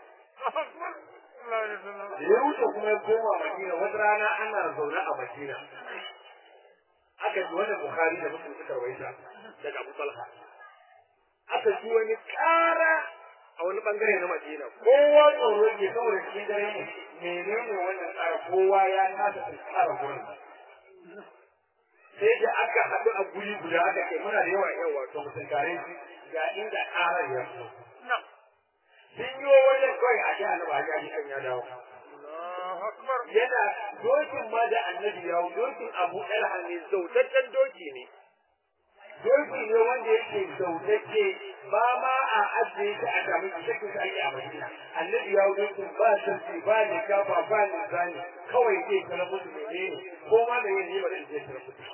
da ya wuce kuma ya koma Madina wata rana ana zaune a Madina aka ji wani Bukhari da Muslim suka rawaita daga Abu Talha aka ji wani ƙara a wani bangare na Madina kowa tsoro ke saboda shi dare ne menene wannan tsara kowa ya kasa tsara gurin sai da aka haɗu a guri guda aka kai muna da yawa yawa to mutum tare shi ga inda ƙarar ya so sun yi wajen kawai a ji annabi a ji kan ya dawo yana dokin ma da annabi yawo dokin abu ɗalha ne zautaccen doki ne doki ne wanda yake zautacce ba ma a ajiye shi a samu shakin shi ake a madina annabi yawo dokin ba sarki ba ne kafa ba ne zani kawai zai tara musu menene ko ma da yin ba zai tara musu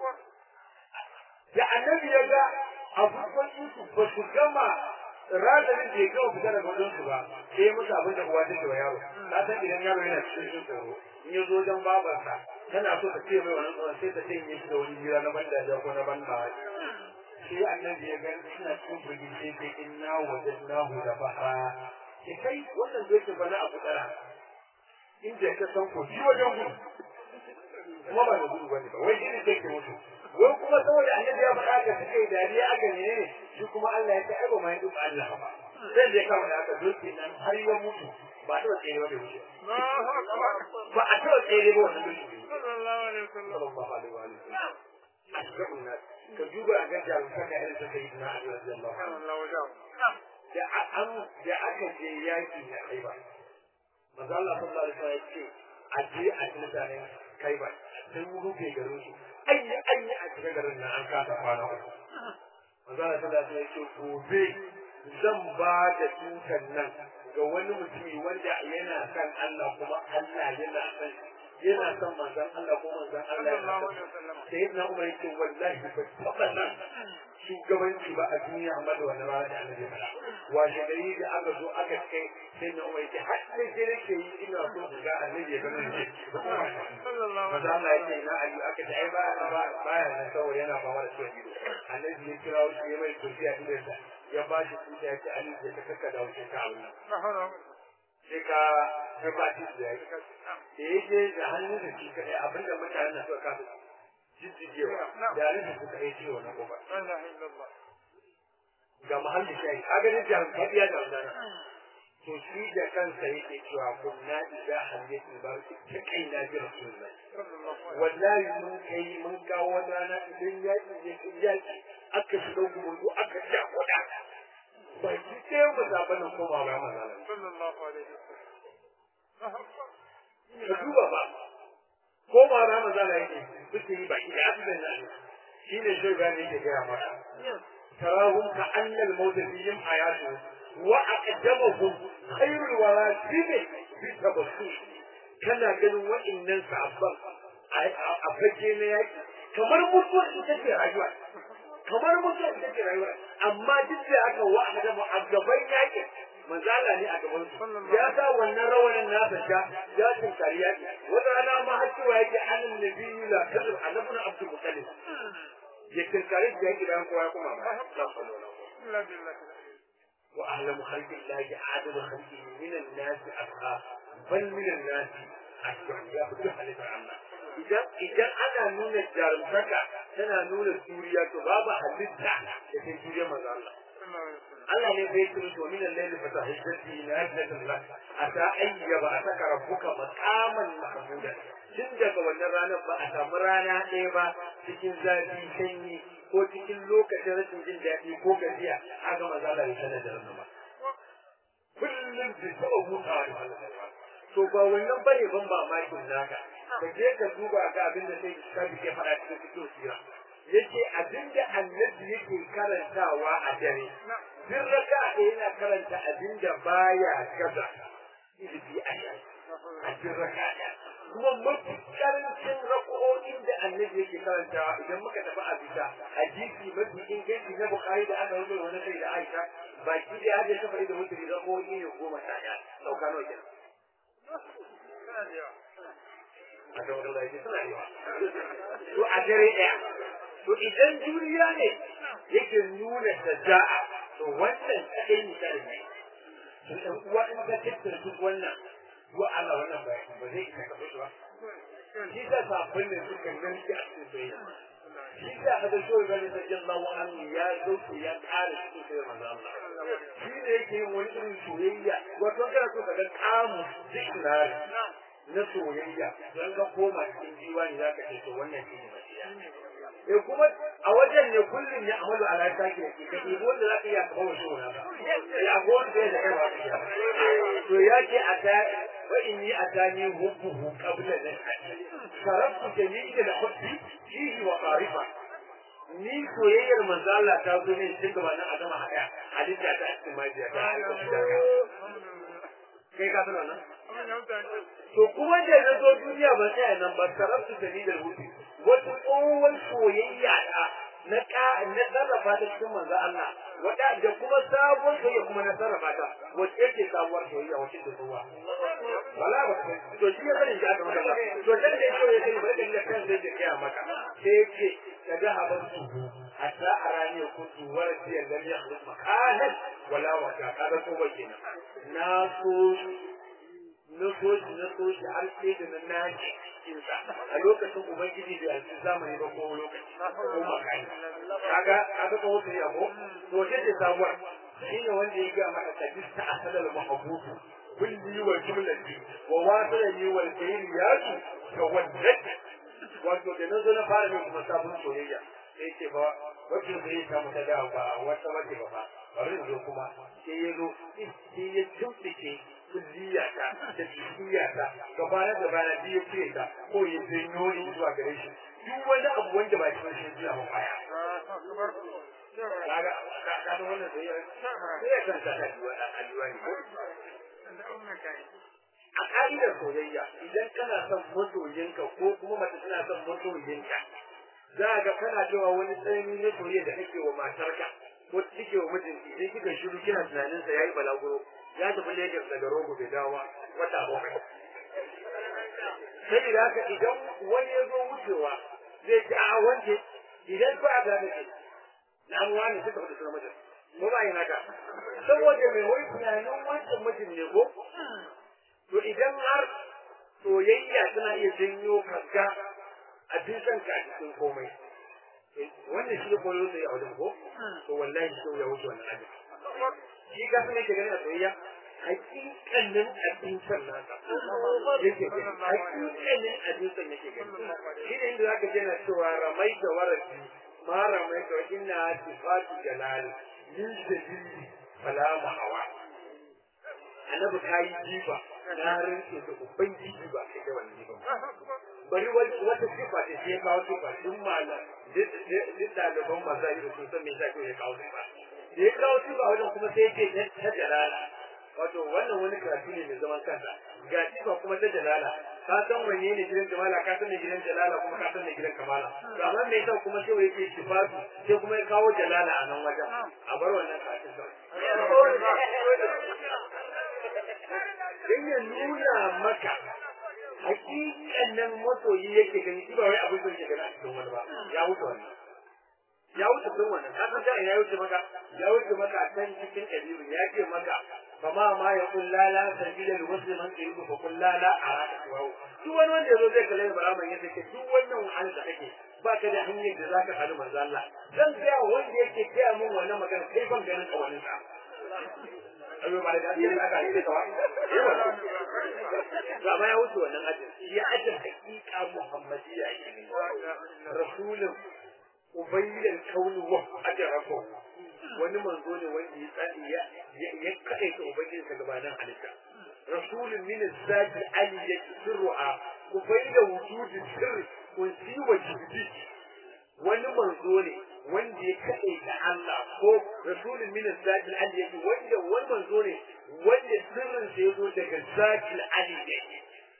da annabi ya ga abubuwan su ba su gama razanin da ya gama fita daga wajen su ba sai ya musu abin da uwa take wa yaro na san idan yaro yana cikin jin tsoro in ya zo wajen babarsa tana so ta ce mai wannan tsoron sai ta sanya shi da wani jira na banda da ko na banda sai annabi ya ga suna cikin birni sai sai inna wajadnahu da baha ke kai wannan zai ce bana abu dara inda ka san ko shi wajen gudu kuma ba da gudu bane ba wai shi ne sai ke mutu wai kuma saboda annabi ya faɗa ka suka yi dariya aka ne shi kuma Allah ya ta aiba mai duk Allah ba sai da kama da aka doke nan har ya mutu ba ta tsere wanda wuce ba a ta tsere ba wannan doke sallallahu alaihi wasallam sallallahu alaihi wa sallam asra'un nas ka duba a ga jarumta ka irin ta sayyidina Ali radiyallahu anhu da an da aka je yaki na Khaibar manzo Allah sallallahu alaihi wasallam ya ce a je a mutanen Khaibar sun rufe garin su anyi anyi a cikin garin nan an kasa kwana uku. Manzala sallallahu alaihi wasallam gobe zan ba da tutan nan ga wani mutumi wanda yana son Allah kuma Allah yana son yana son manzon Allah ko manzon Allah yana son sai na Umar yake wallahi ba taba nan shugabanci ba a duniya amma da wannan rana da annabi ya faɗa washe gari da aka zo aka kai sai na Umar yake har sai sai nake yi ina so su ga annabi ya gano ne maza Allah ya ce ina Ali aka ce ai ba ba baya nan saboda yana fama da ciwon ido annabi ya kira shi ya mai kursiya idan sa ya ba shi kuɗi ya ce Ali ya ta kaka da wuce ka Allah sai ka ka ba shi da ya da yake da hannun da shi kadai abinda mutanen da suka kasa jijjigewa da yarin da suka yi ciwo na gobe ga mahallin shayi a ganin jihar kadiya da wadana to shi da kansa yake cewa kunna idza hadiyatul bar ta kai na ji rasulullahi wallahi mun kai mun kawo wata rana idan yaki ne kin yaki aka shiga gudu aka ja kuda ba ki sai mu zaba nan ko ba ma zalala sallallahu alaihi ka duba ba ko ba ra mazala yake suke yi ba ki da abin nan shine shi ga ne yake ga mata tarahum ka annal mawt fihim hayatu wa aqdamuhum khairul wara tibe bi tabassus kana ganin wa'annan sahabban a fage na yaki kamar mutuwar ita ce rayuwa kamar mutuwar ita ce rayuwa amma duk da aka wa aqdamu a gaban yaki manzala ne a gaban su ya sa wannan rawanin nasa sha ya tunkari yaki wata rana ma har cewa yake anan nabiyyu la kadar annabuna abdul muttalib ya tinkari da yake bayan kowa ya kuma ba illa billahi wa a'lamu khalqi llahi a'lamu khalqihi min an-nas atqa bal min an-nas ashqa ya fi halittar Allah idan idan ana nuna jarumtaka tana nuna juriya to babu halitta da ke juriya manzo Allah Allah ne bai turu to min al-layli fa tahajjati nafilatan lak ata ayyaba ataka rabbuka maqaman mahmuda tun daga wannan ranar ba a samu rana ɗaya ba cikin zafi sanyi ko cikin lokacin rashin jin daɗi ko gajiya haka manzo Allah ya sanar da ranar ba kullum da taɓa hutawa da Allah to ba wannan bane ban mamakin naka ka je ka duba ga abin da sai ka ke faɗa cikin cikin sira yace abin da annabi yake karantawa a dare duk raka yana karanta abin da baya gaza ilimi a a cikin raka kuma mafi karancin rako'o'in da annabi yake karantawa idan muka tafi a bisa hadisi mafi inganci na bukari da aka rubuta wani kai da aisha baki da ya ta faɗi da mutum rako'o'i ne goma sha ɗaya ɗauka nawa kenan a kan wani laifin suna yawa to a dare ɗaya to idan juriya ne yake nuna shaja'a to wannan kaɗai misali ne to ɗan uwa in ka tattara duk wannan wa Allah wannan ba ba zai isa ka fito ba shi da sabon ne suka ganci a cikin soyayya shi da aka so ga da sallallahu alaihi ya zo ya ƙara cikin soyayya manzo Allah shi ne yake yin wani irin soyayya wato kana so ka ga kamu dictionary na soyayya don ka koma cikin diwani za ka ce to wannan shi ne masiya e kuma a wajen ne kullum ya amalu ala take ne ka ɗibo wanda za ka iya kawo shi wani ba ya go wanda ya da kai ba ka iya to ya ce a ta wa inni atani hubbuhu qabla an sarabtu jami'a da hubbi fihi wa qarifa ni soyayyar manzo Allah ta zo ne tun gaba nan a gama haka halitta ta cikin majiya ta kai ka sanar nan to kuma da na zo duniya ba sai nan ba sarabtu jami'a da hubbi wata tsohon soyayya ta na ka na sarrafa ta cikin manzo Allah wata da kuma sabon soyayya kuma na sarrafa ta wacce ce sabuwar soyayya wacce ta zuwa wala ba to shi ya sani ya kamata ba to dan da yake ya sani bari da kan zai ya maka sai yake kaga haban su hatta arani kuntu warati lam yakhluq makanan wala waka kaga ko kenan na so na so shi na so shi har sai da na naji cikinsa a lokacin ubangiji da yanzu zamani ba ko lokaci ko makani kaga kaga ko wata ya ko to wace ce sabuwar shine wanda ya ga maka kadista asalal mahbubu kulli wa jumlati wa wasalani wal kayriyatu ka waddat wato da nazo na fara mai kuma sabon soyayya sai ce ba wacce da ya samu ta dawo ba wata wace ba ba bari zo kuma sai ya zo sai ya tumfike kulliyata da jikiyata gabana da bana biyu ce ta ko ya janyo ni zuwa gare shi duk wani abu wanda ba shi shi zuwa ba baya kaga kaga wannan da ya sai kan ta da alwa ne ko a ka'idar soyayya idan kana son masoyinka ko kuma mace tana son masoyinka za ga kana cewa wani tsanani na soyayya da kake wa matarka ko kike wa mijinki sai kika shiru kina tunanin sa yayi balaguro ya tafi Lagos daga Rogo bai dawo wata bakwai. Sai da haka idan wani ya zo wucewa zai ci a wanke idan ba a gane ce na wani suka fita suna mutum. Ko ba yi haka. Saboda mai wani tunanin wancan mutum ne ko? To idan har soyayya tana iya janyo kaga a cikin ka a cikin komai. Wannan shi ne koyo sai a wajen ko? To wallahi shi ya wuce wannan abin. shi ka fi nake ganin a soyayya hakikanin abincin nasa yake gani hakikanin abincin yake gani shi ne inda zaka je na cewa ramai da warafi ma ramai da inna sifatu jalal min dalili fala mahawa annabi ta yi jifa na rinke da ubangiji ba kai da wani jifa bari wata sifa da ya kawo sifa duk malam duk ɗaliban mazari da sun san me zai ya kawo sifa da ya kawo sifa wajen kuma sai yake ta jalala wato wannan wani karatu ne mai zaman kansa ga sifa kuma ta jalala ka san wanne ne gidan jamala ka san ne gidan jalala kuma ka san ne gidan kamala to amma me yasa kuma sai yake sifatu sai kuma ya kawo jalala a nan wajen a bar wannan karatun dan ya nuna maka hakikanin masoyi yake gani shi ba wai abin da yake gani a cikin wani ba ya wuce wannan ya wuce sun wannan ka san da ya wuce maka ya wuce maka can cikin kabiru ya ce maka fama ma ya kun lala sabila da wasu man ke yi kun lala a raka tuwawo duk wani wanda ya zo zai kalle baraman yadda ke duk wannan wahalar da kake ba ka da hanyar da za ka haɗu manzo Allah zan ga wanda yake gaya min wannan magana kai ban ganin kawanin sa ayo ba da dadi da aka yi da kawai to amma ya wuce wannan ajin ya ajin hakika muhammadiyya ne rasulun ubayyin kaunu wa ajrafu wani manzo ne wanda ya tsani ya ya kaita ubangiji sa gabanin halitta rasulun min zati aliyyat sirruha ubayyin wujudi sirri kun siwa jibbi wani manzo ne wanda ya kaɗe da Allah ko rasulun min zakil aliyyati wanda wani manzo ne wanda sirrin sa yazo daga zakil aliyyati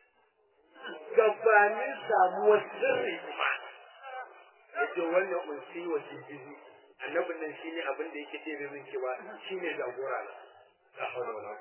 gabanin samuwar sirri kuma yace wannan unsi wa jibizi annabin nan shine abin da yake ce min cewa shine jagora na la hawla wala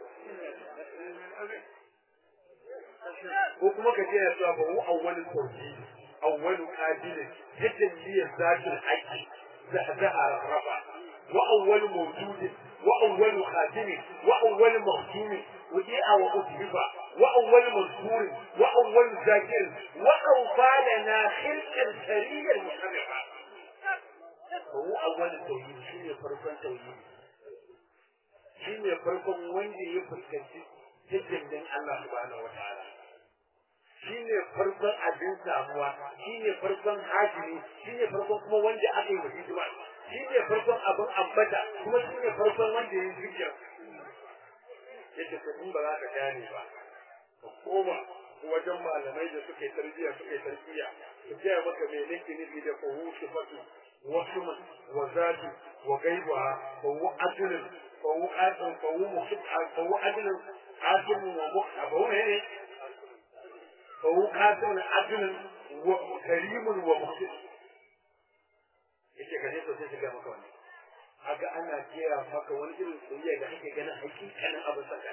ko kuma ka ce ya cewa ba hu awwalul tawhid awwalu qabilin tajalliyat zatul haqqi زهزها رفع وأول موجود وأول خاتم وأول مختوم وديع وأتبع وأول مذكور وأول ذاكر وأوفى لنا خلقا سريا محرفا وهو أول التوحيد شنو فرقا توحيد شنو فرقا وين يفكر جدا الله سبحانه وتعالى shine farkon abin samuwa shine farkon hajimi shine farkon kuma wanda aka yi wa hidima shine farkon abin ambata kuma shine farkon wanda ya yi zikir yace ko in ba za ka gane ba ka koma wajen malamai da suke tarbiyya suke tarbiyya su gaya maka me nake nufi da fahu sifatu wa suman wa zati wa gaiba fahu adlun fahu qadun fahu mukhtan fahu adlun qadun wa mukhtan fahu ne فهو قاتل عدل وكريم ومحسن yace ka je sosai shiga maka wannan haka ana jera maka wani irin soyayya da kake ganin hakikanin abin saka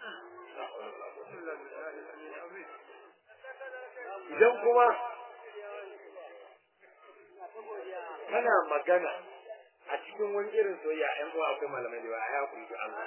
idan kuma kana magana a cikin wani irin soyayya ƴan uwa akwai malamai da yawa ya kuri Allah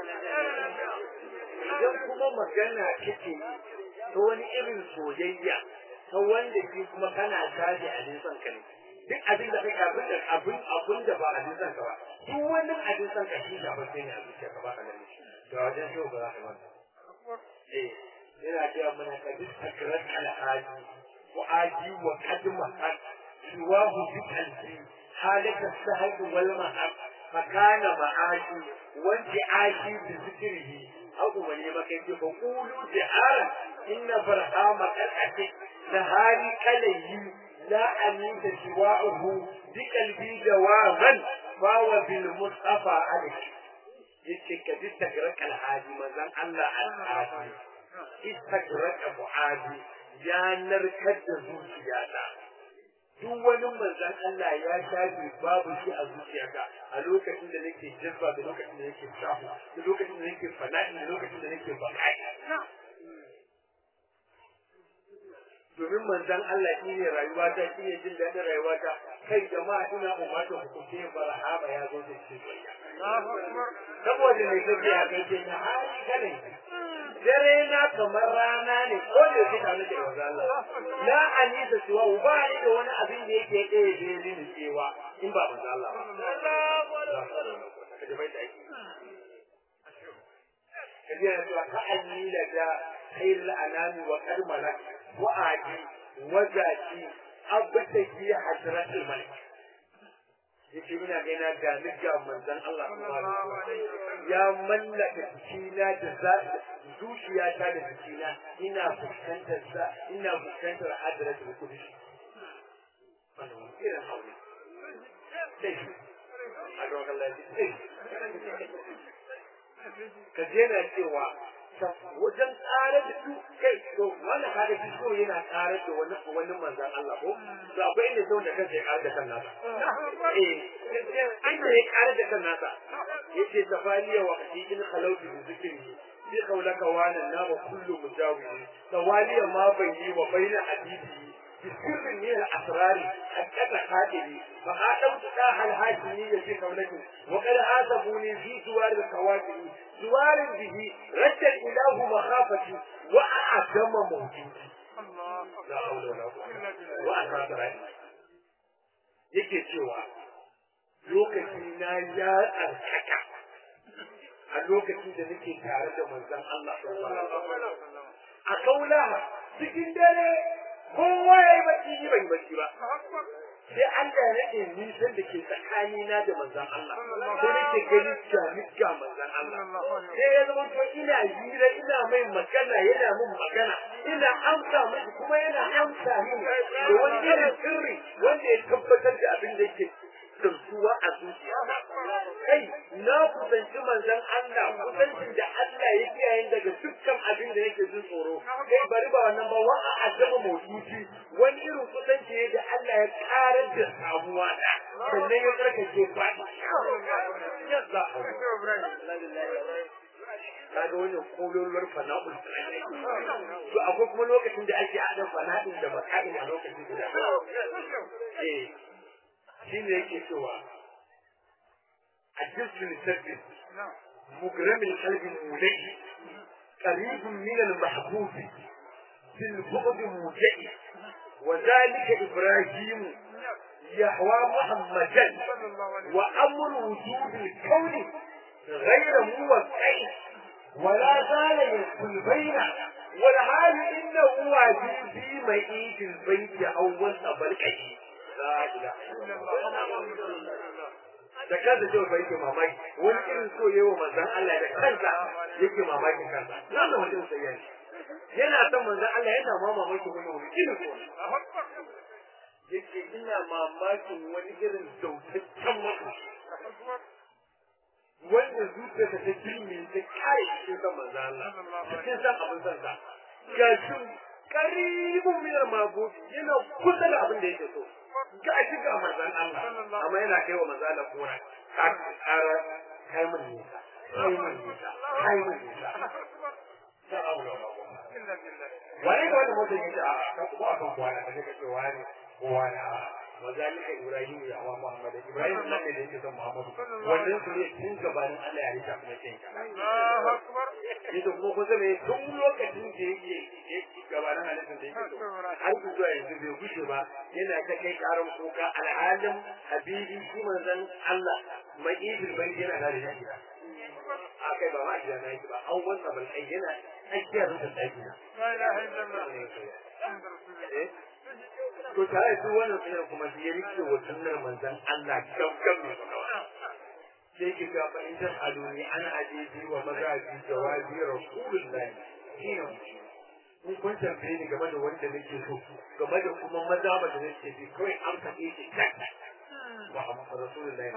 idan kuma magana kake ta wani irin soyayya ta wanda ke kuma kana tashi a nisan ka ne duk abin da kai abin da abin abin da ba a nisan ka ba duk wani a nisan ka shi da bace ne a zuciya ka ba ka gani da wajen shi ba za ka manta eh yana cewa mana ka duk takrat alhaji wa aji wa kadma had siwahu bi qalbi halaka sahab wal mahab fakana ma'ashi wanti ashi bi zikrihi abu wani maka yake ba kulu jihara inna farhama kal'ati nahari kalayyi la amita siwa'uhu bi qalbi jawaban fa wa bil mustafa alik yace ka bi tagraka alhaji manzon Allah alhaji istagraka mu'adi ya narkar da zuciyata duk wani manzan Allah ya shafe babu shi a zuciyata a lokacin da nake jazba da lokacin da nake shafu da lokacin da nake fana'i da lokacin da nake bakai domin manzan Allah shi ne rayuwata shi ne jin daɗin rayuwata kai jama'a ina umarta hukunce barhama ya zo da shi saboda mai gaji a kai na hali kanin dare na kamar rana ne ko da yake tare da manzo Allah la anisa cewa ba ni da wani abin da yake ɗaya da ni cewa in ba manzo Allah ba kaje bai da yake kaje na cewa ka anni la da khairul anami wa karmala wa aji wa zaki abtaki hadratul malik yake ina ga ina ga nika manzon Allah ya mallaka jikina da za zuciyata da jikina ina fuskantar sa ina fuskantar hadratul qudus wannan wani irin hauli sai a ga Allah sai ka je na cewa wajen ƙarar da su kai to wanda kaga shi so yana ƙarar da wani wani manzan Allah ko to akwai inda sau da kansa ya ƙarar da kan nasa eh inda ya ƙarar da kan nasa yace tafaliya wa in khalawtu bi zikri bi qawlaka wa nan na wa kullu mujawiri tawaliya ma bayyi wa baina hadisi بسر من الأسرار حقق خاتمي فخاتمت داها الهاشمية في قولتي وقد عاتبوني في جوار الكواكب جوار به رد الإله مخافتي وأعدم موتي الله لا حول ولا قوة إلا بالله وأسرار رأيي yake cewa lokaci na ya tsarkaka a lokacin da nake tare da manzon Allah sallallahu alaihi wasallam a kaula cikin dare kowa ya yi bacci ni ban yi bacci ba sai Allah ya rage nisan da ke tsakanina da manzon Allah sai nake gani jami'a manzon Allah sai ya zama to ina hira ina mai magana yana min magana ina amsa miki kuma yana amsa min da wani irin sirri wanda ya tabbatar da abin da yake tsantuwa a zuciya kai na kusanci manzon Allah kusancin da Allah ya kiyaye daga dukkan abin da yake jin tsoro kai bari ba wannan ba wa a azama mawduci wani irin kusanci ne da Allah ya karar da samuwa da sannan ya tsarkake fadi yadda kaga wannan kololuwar fana'ul to akwai kuma lokacin da ake haɗa fana'in da maka'in a lokacin guda eh shine yake cewa الجسم المسبب مجرم القلب المولي قريب من المحبوب في البغض موجئ وذلك إبراهيم يحوى محمدا وأمر وجود الكون غير موقع ولا زال يدخل بين والحال إنه واجب في مئيت البيت أول أبلكه لا إله إلا الله da kansa cewa bai yake mamaki wani irin so yayi wa manzon Allah da kansa yake mamakin kansa nan da wani sai yayi yana son manzon Allah yana ma mamakin wani wani irin so yake ina mamakin wani irin dautaccen mutum wanda zuciyarsa ta jirme ta kare cikin san manzon Allah cikin san abin san sa gashin karibun minar mabudu yana kusa da abin da yake so ga shi ga manzon Allah amma yana kai wa manzon Allah kora ka kara kai mun nisa kai mun nisa kai mun nisa da aure wani da wani mutum yake a kan ko a kan kwana kaje ka ce wani ko wani a mazalika Ibrahim ya wa Muhammad Ibrahim nan ne da yake son Muhammad wannan su ne tun gabanin Allah ya rika kuma kai Allahu akbar yadda kuma kusa ne tun lokacin da yake gabanin halittar da yake so har zuwa yanzu bai gushe ba yana ta kai karan kuka alhalin habibi shi manzon Allah mai idil bai yana da da gida akai ba ma gida na yake ba an wasa ban ai yana tsakiyar da tsaki na la ilaha illallah to tare da wannan sunan kuma shi ya rike wa sunnar manzon Allah gaggan mai sai ki ga fa in ta aluni ana ajeji wa mazaji jawabi rasulullahi shine mun kun tambaye ni game da wanda nake so game da kuma maza ba da nake bi kawai an kaɗe shi kan wa amma rasulullahi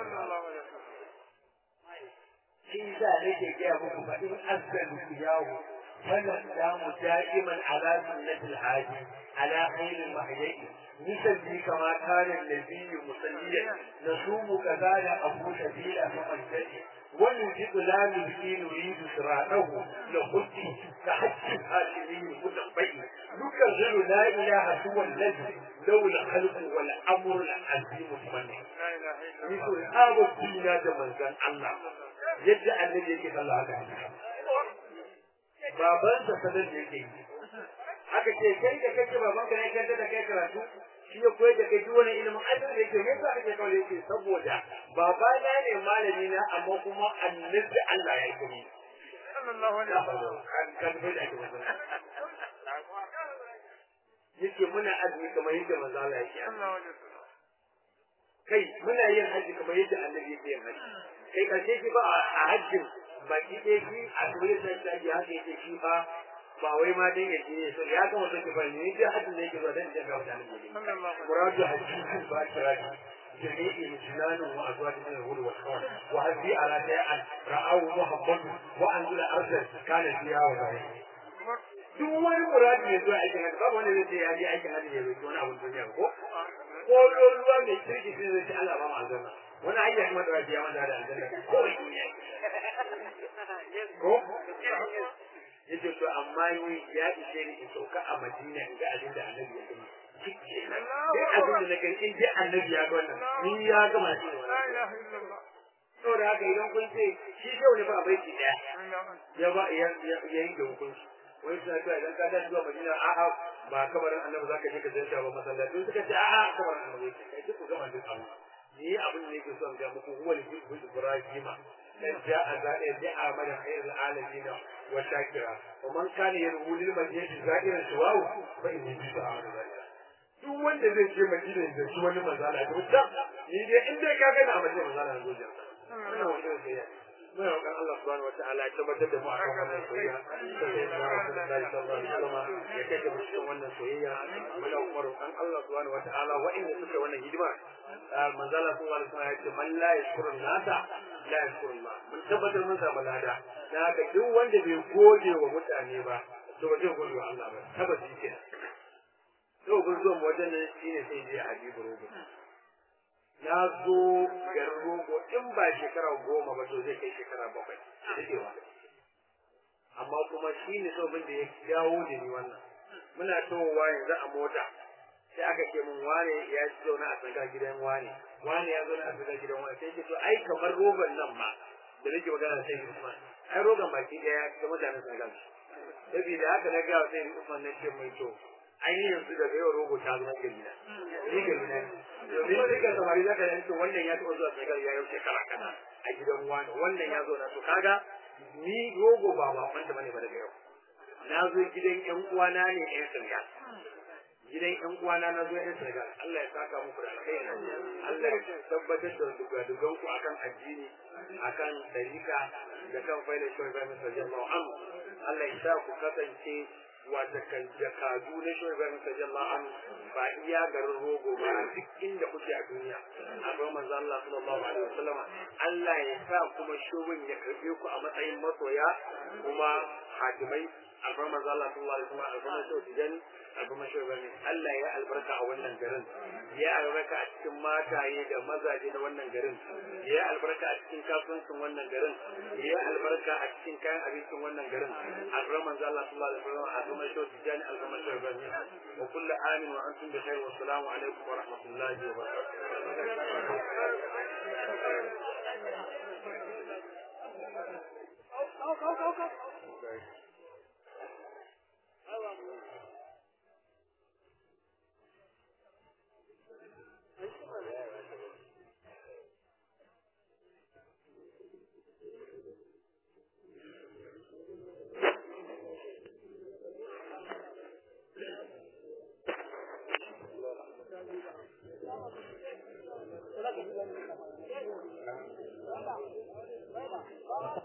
shi sa nake gaya muku fa in asbalu yawo فالإسلام دائما على سنة الحاج على خير المحيي نسلي كما كان النبي مصليا نصوم كذلك أبو سبيل فمن ونجد لا نبكي نريد صراطه نخطي كحج الهاشمي المتقبل نكرر لا إله هو الذي لو الخلق والأمر العظيم تمنى مثل آب فينا جمزان الله يجعل الذي يجب الله عليه babansa sanar da yake yi aka ce kai da kake baban ka ne kai da kai karatu shi ya koyar da kai duk wani ilimin ajin da yake yasa kake kawai yake saboda baba na ne malami na amma kuma annabi Allah ya yi kuma sallallahu alaihi wasallam kan kan bai da ake magana yake muna azumi kamar yadda manzo Allah yake sallallahu alaihi wasallam kai muna yin haji kamar yadda annabi yake yin haji kai karshe shi ba a hajjin baki ɗaya shi a turai sai ta ji haka yake shi ba ba wai ma dai ya je so ya ga mutum ba ni dai hajjin da yake zuwa dan jin ga mutane ne sallallahu muradu hajji ba kirani jami'i mujnanin wa azwaj min al-ghul wal khawan wa hadhi ala ta'al ra'ahu muhammad wa anzala arsal kana fiha wa zahi duk wani muradu ne zuwa aikin hajji babu wanda zai ce ya je aikin hajji ne bai wani abun duniya ko ko ruwa mai kirki sai zai ce Allah ba mu aljanna wani hanyar kuma da ya manta da aljanna ko duniya ko yace to amma ni ya ishe ni in sauka a Madina in ga abin da Annabi ya gani shikenan duk abin da na gani in dai annabi ya ga wannan ni ya gama shi لا إله إلا الله saboda haka idan kun ce shi shehu ne ba a baiti daya نعم ya ba ya ya yi da hukunci wani suna cewa idan ka tashi zuwa madina a'a ba kabarin annabi zaka je ka ziyarta ba masallaci suka ce a'a kabarin annabi yake kai duk ku gama duk abu ni abin da yake so in ga muku huwa al-hibbu ibrahima dan ja'a za'a ja'a mana khairul alamin wa shakira wa man kana yarhu lil madinati za'iran shawahu fa inni bi ta'ala zalika duk wanda zai je madina da shi wani manzala da mutum ni dai in dai ka gani a madina manzala na zo jira wannan wani sai ya muna roƙon Allah subhanahu wataala ya tabbatar da mu a kan wannan soyayya sai da Rasulullahi sallallahu alaihi wasallam ya kai mu cikin wannan soyayya muna kuma roƙon Allah subhanahu wataala wa'inda suka wannan hidima manzo Allah sallallahu alaihi wasallam ya ce man la yashkuru nasa la yashkuru Allah mun tabbatar mun samu lada da haka duk wanda bai gode wa mutane ba to ba zai gode wa Allah ba tabbata shi kenan to gun zuwa wajen nan shine sai je Habibu Rogo na zo garin rogo in ba shekara goma ba to zai kai shekara bakwai daɗewa amma kuma shi ne sabon da ya dawo da ni wannan muna towa yanzu a mota sai aka ce mun wane ya ci zauna a tsakar gidan wane wane ya zauna a tsakar gidan wane sai ce to ai kamar rogon nan ma da nake magana da sai Usman ai rogon baki daya ga mutanen tsakar saboda haka na ga sai Usman na ce mai to ai yanzu daga yau rogo ta zama gari na ni gari na domin duka samari zaka da to wannan ya taɓa zuwa tsakar ya yau shekara kaza a gidan wani wannan ya zo na to kaga ni rogo ba ba kwanta bane ba daga yau na zo gidan ƴan uwana ne ƴan sirga gidan ƴan uwana na zo ƴan sirga Allah ya saka muku da alkhairi Allah ya tabbatar da dugadugan ku akan addini akan tarika da kan faida shi ga Musa sallallahu anhu Allah ya sa ku kasance wata kan jakadu na shi ga Musa sallallahu anhu ba iya garin rogo ba duk inda kuke a duniya akwai manzo Allah sallallahu alaihi wasallam Allah ya sa kuma shubin ya karbe ku a matsayin masoya kuma hadimai akwai manzo Allah sallallahu alaihi wasallam albarka shi tijan albarka shi bane Allah ya albarka a wannan garin ya albarka a cikin mataye da mazaje na wannan garin ya albarka a cikin kasuwancin wannan garin ya albarka a cikin kayan abincin wannan garin albarka manzo Allah sallallahu alaihi wasallam albarka shi tijan albarka shi bane wa kullu amin wa antum bi khair wa assalamu alaikum wa rahmatullahi wa barakatuh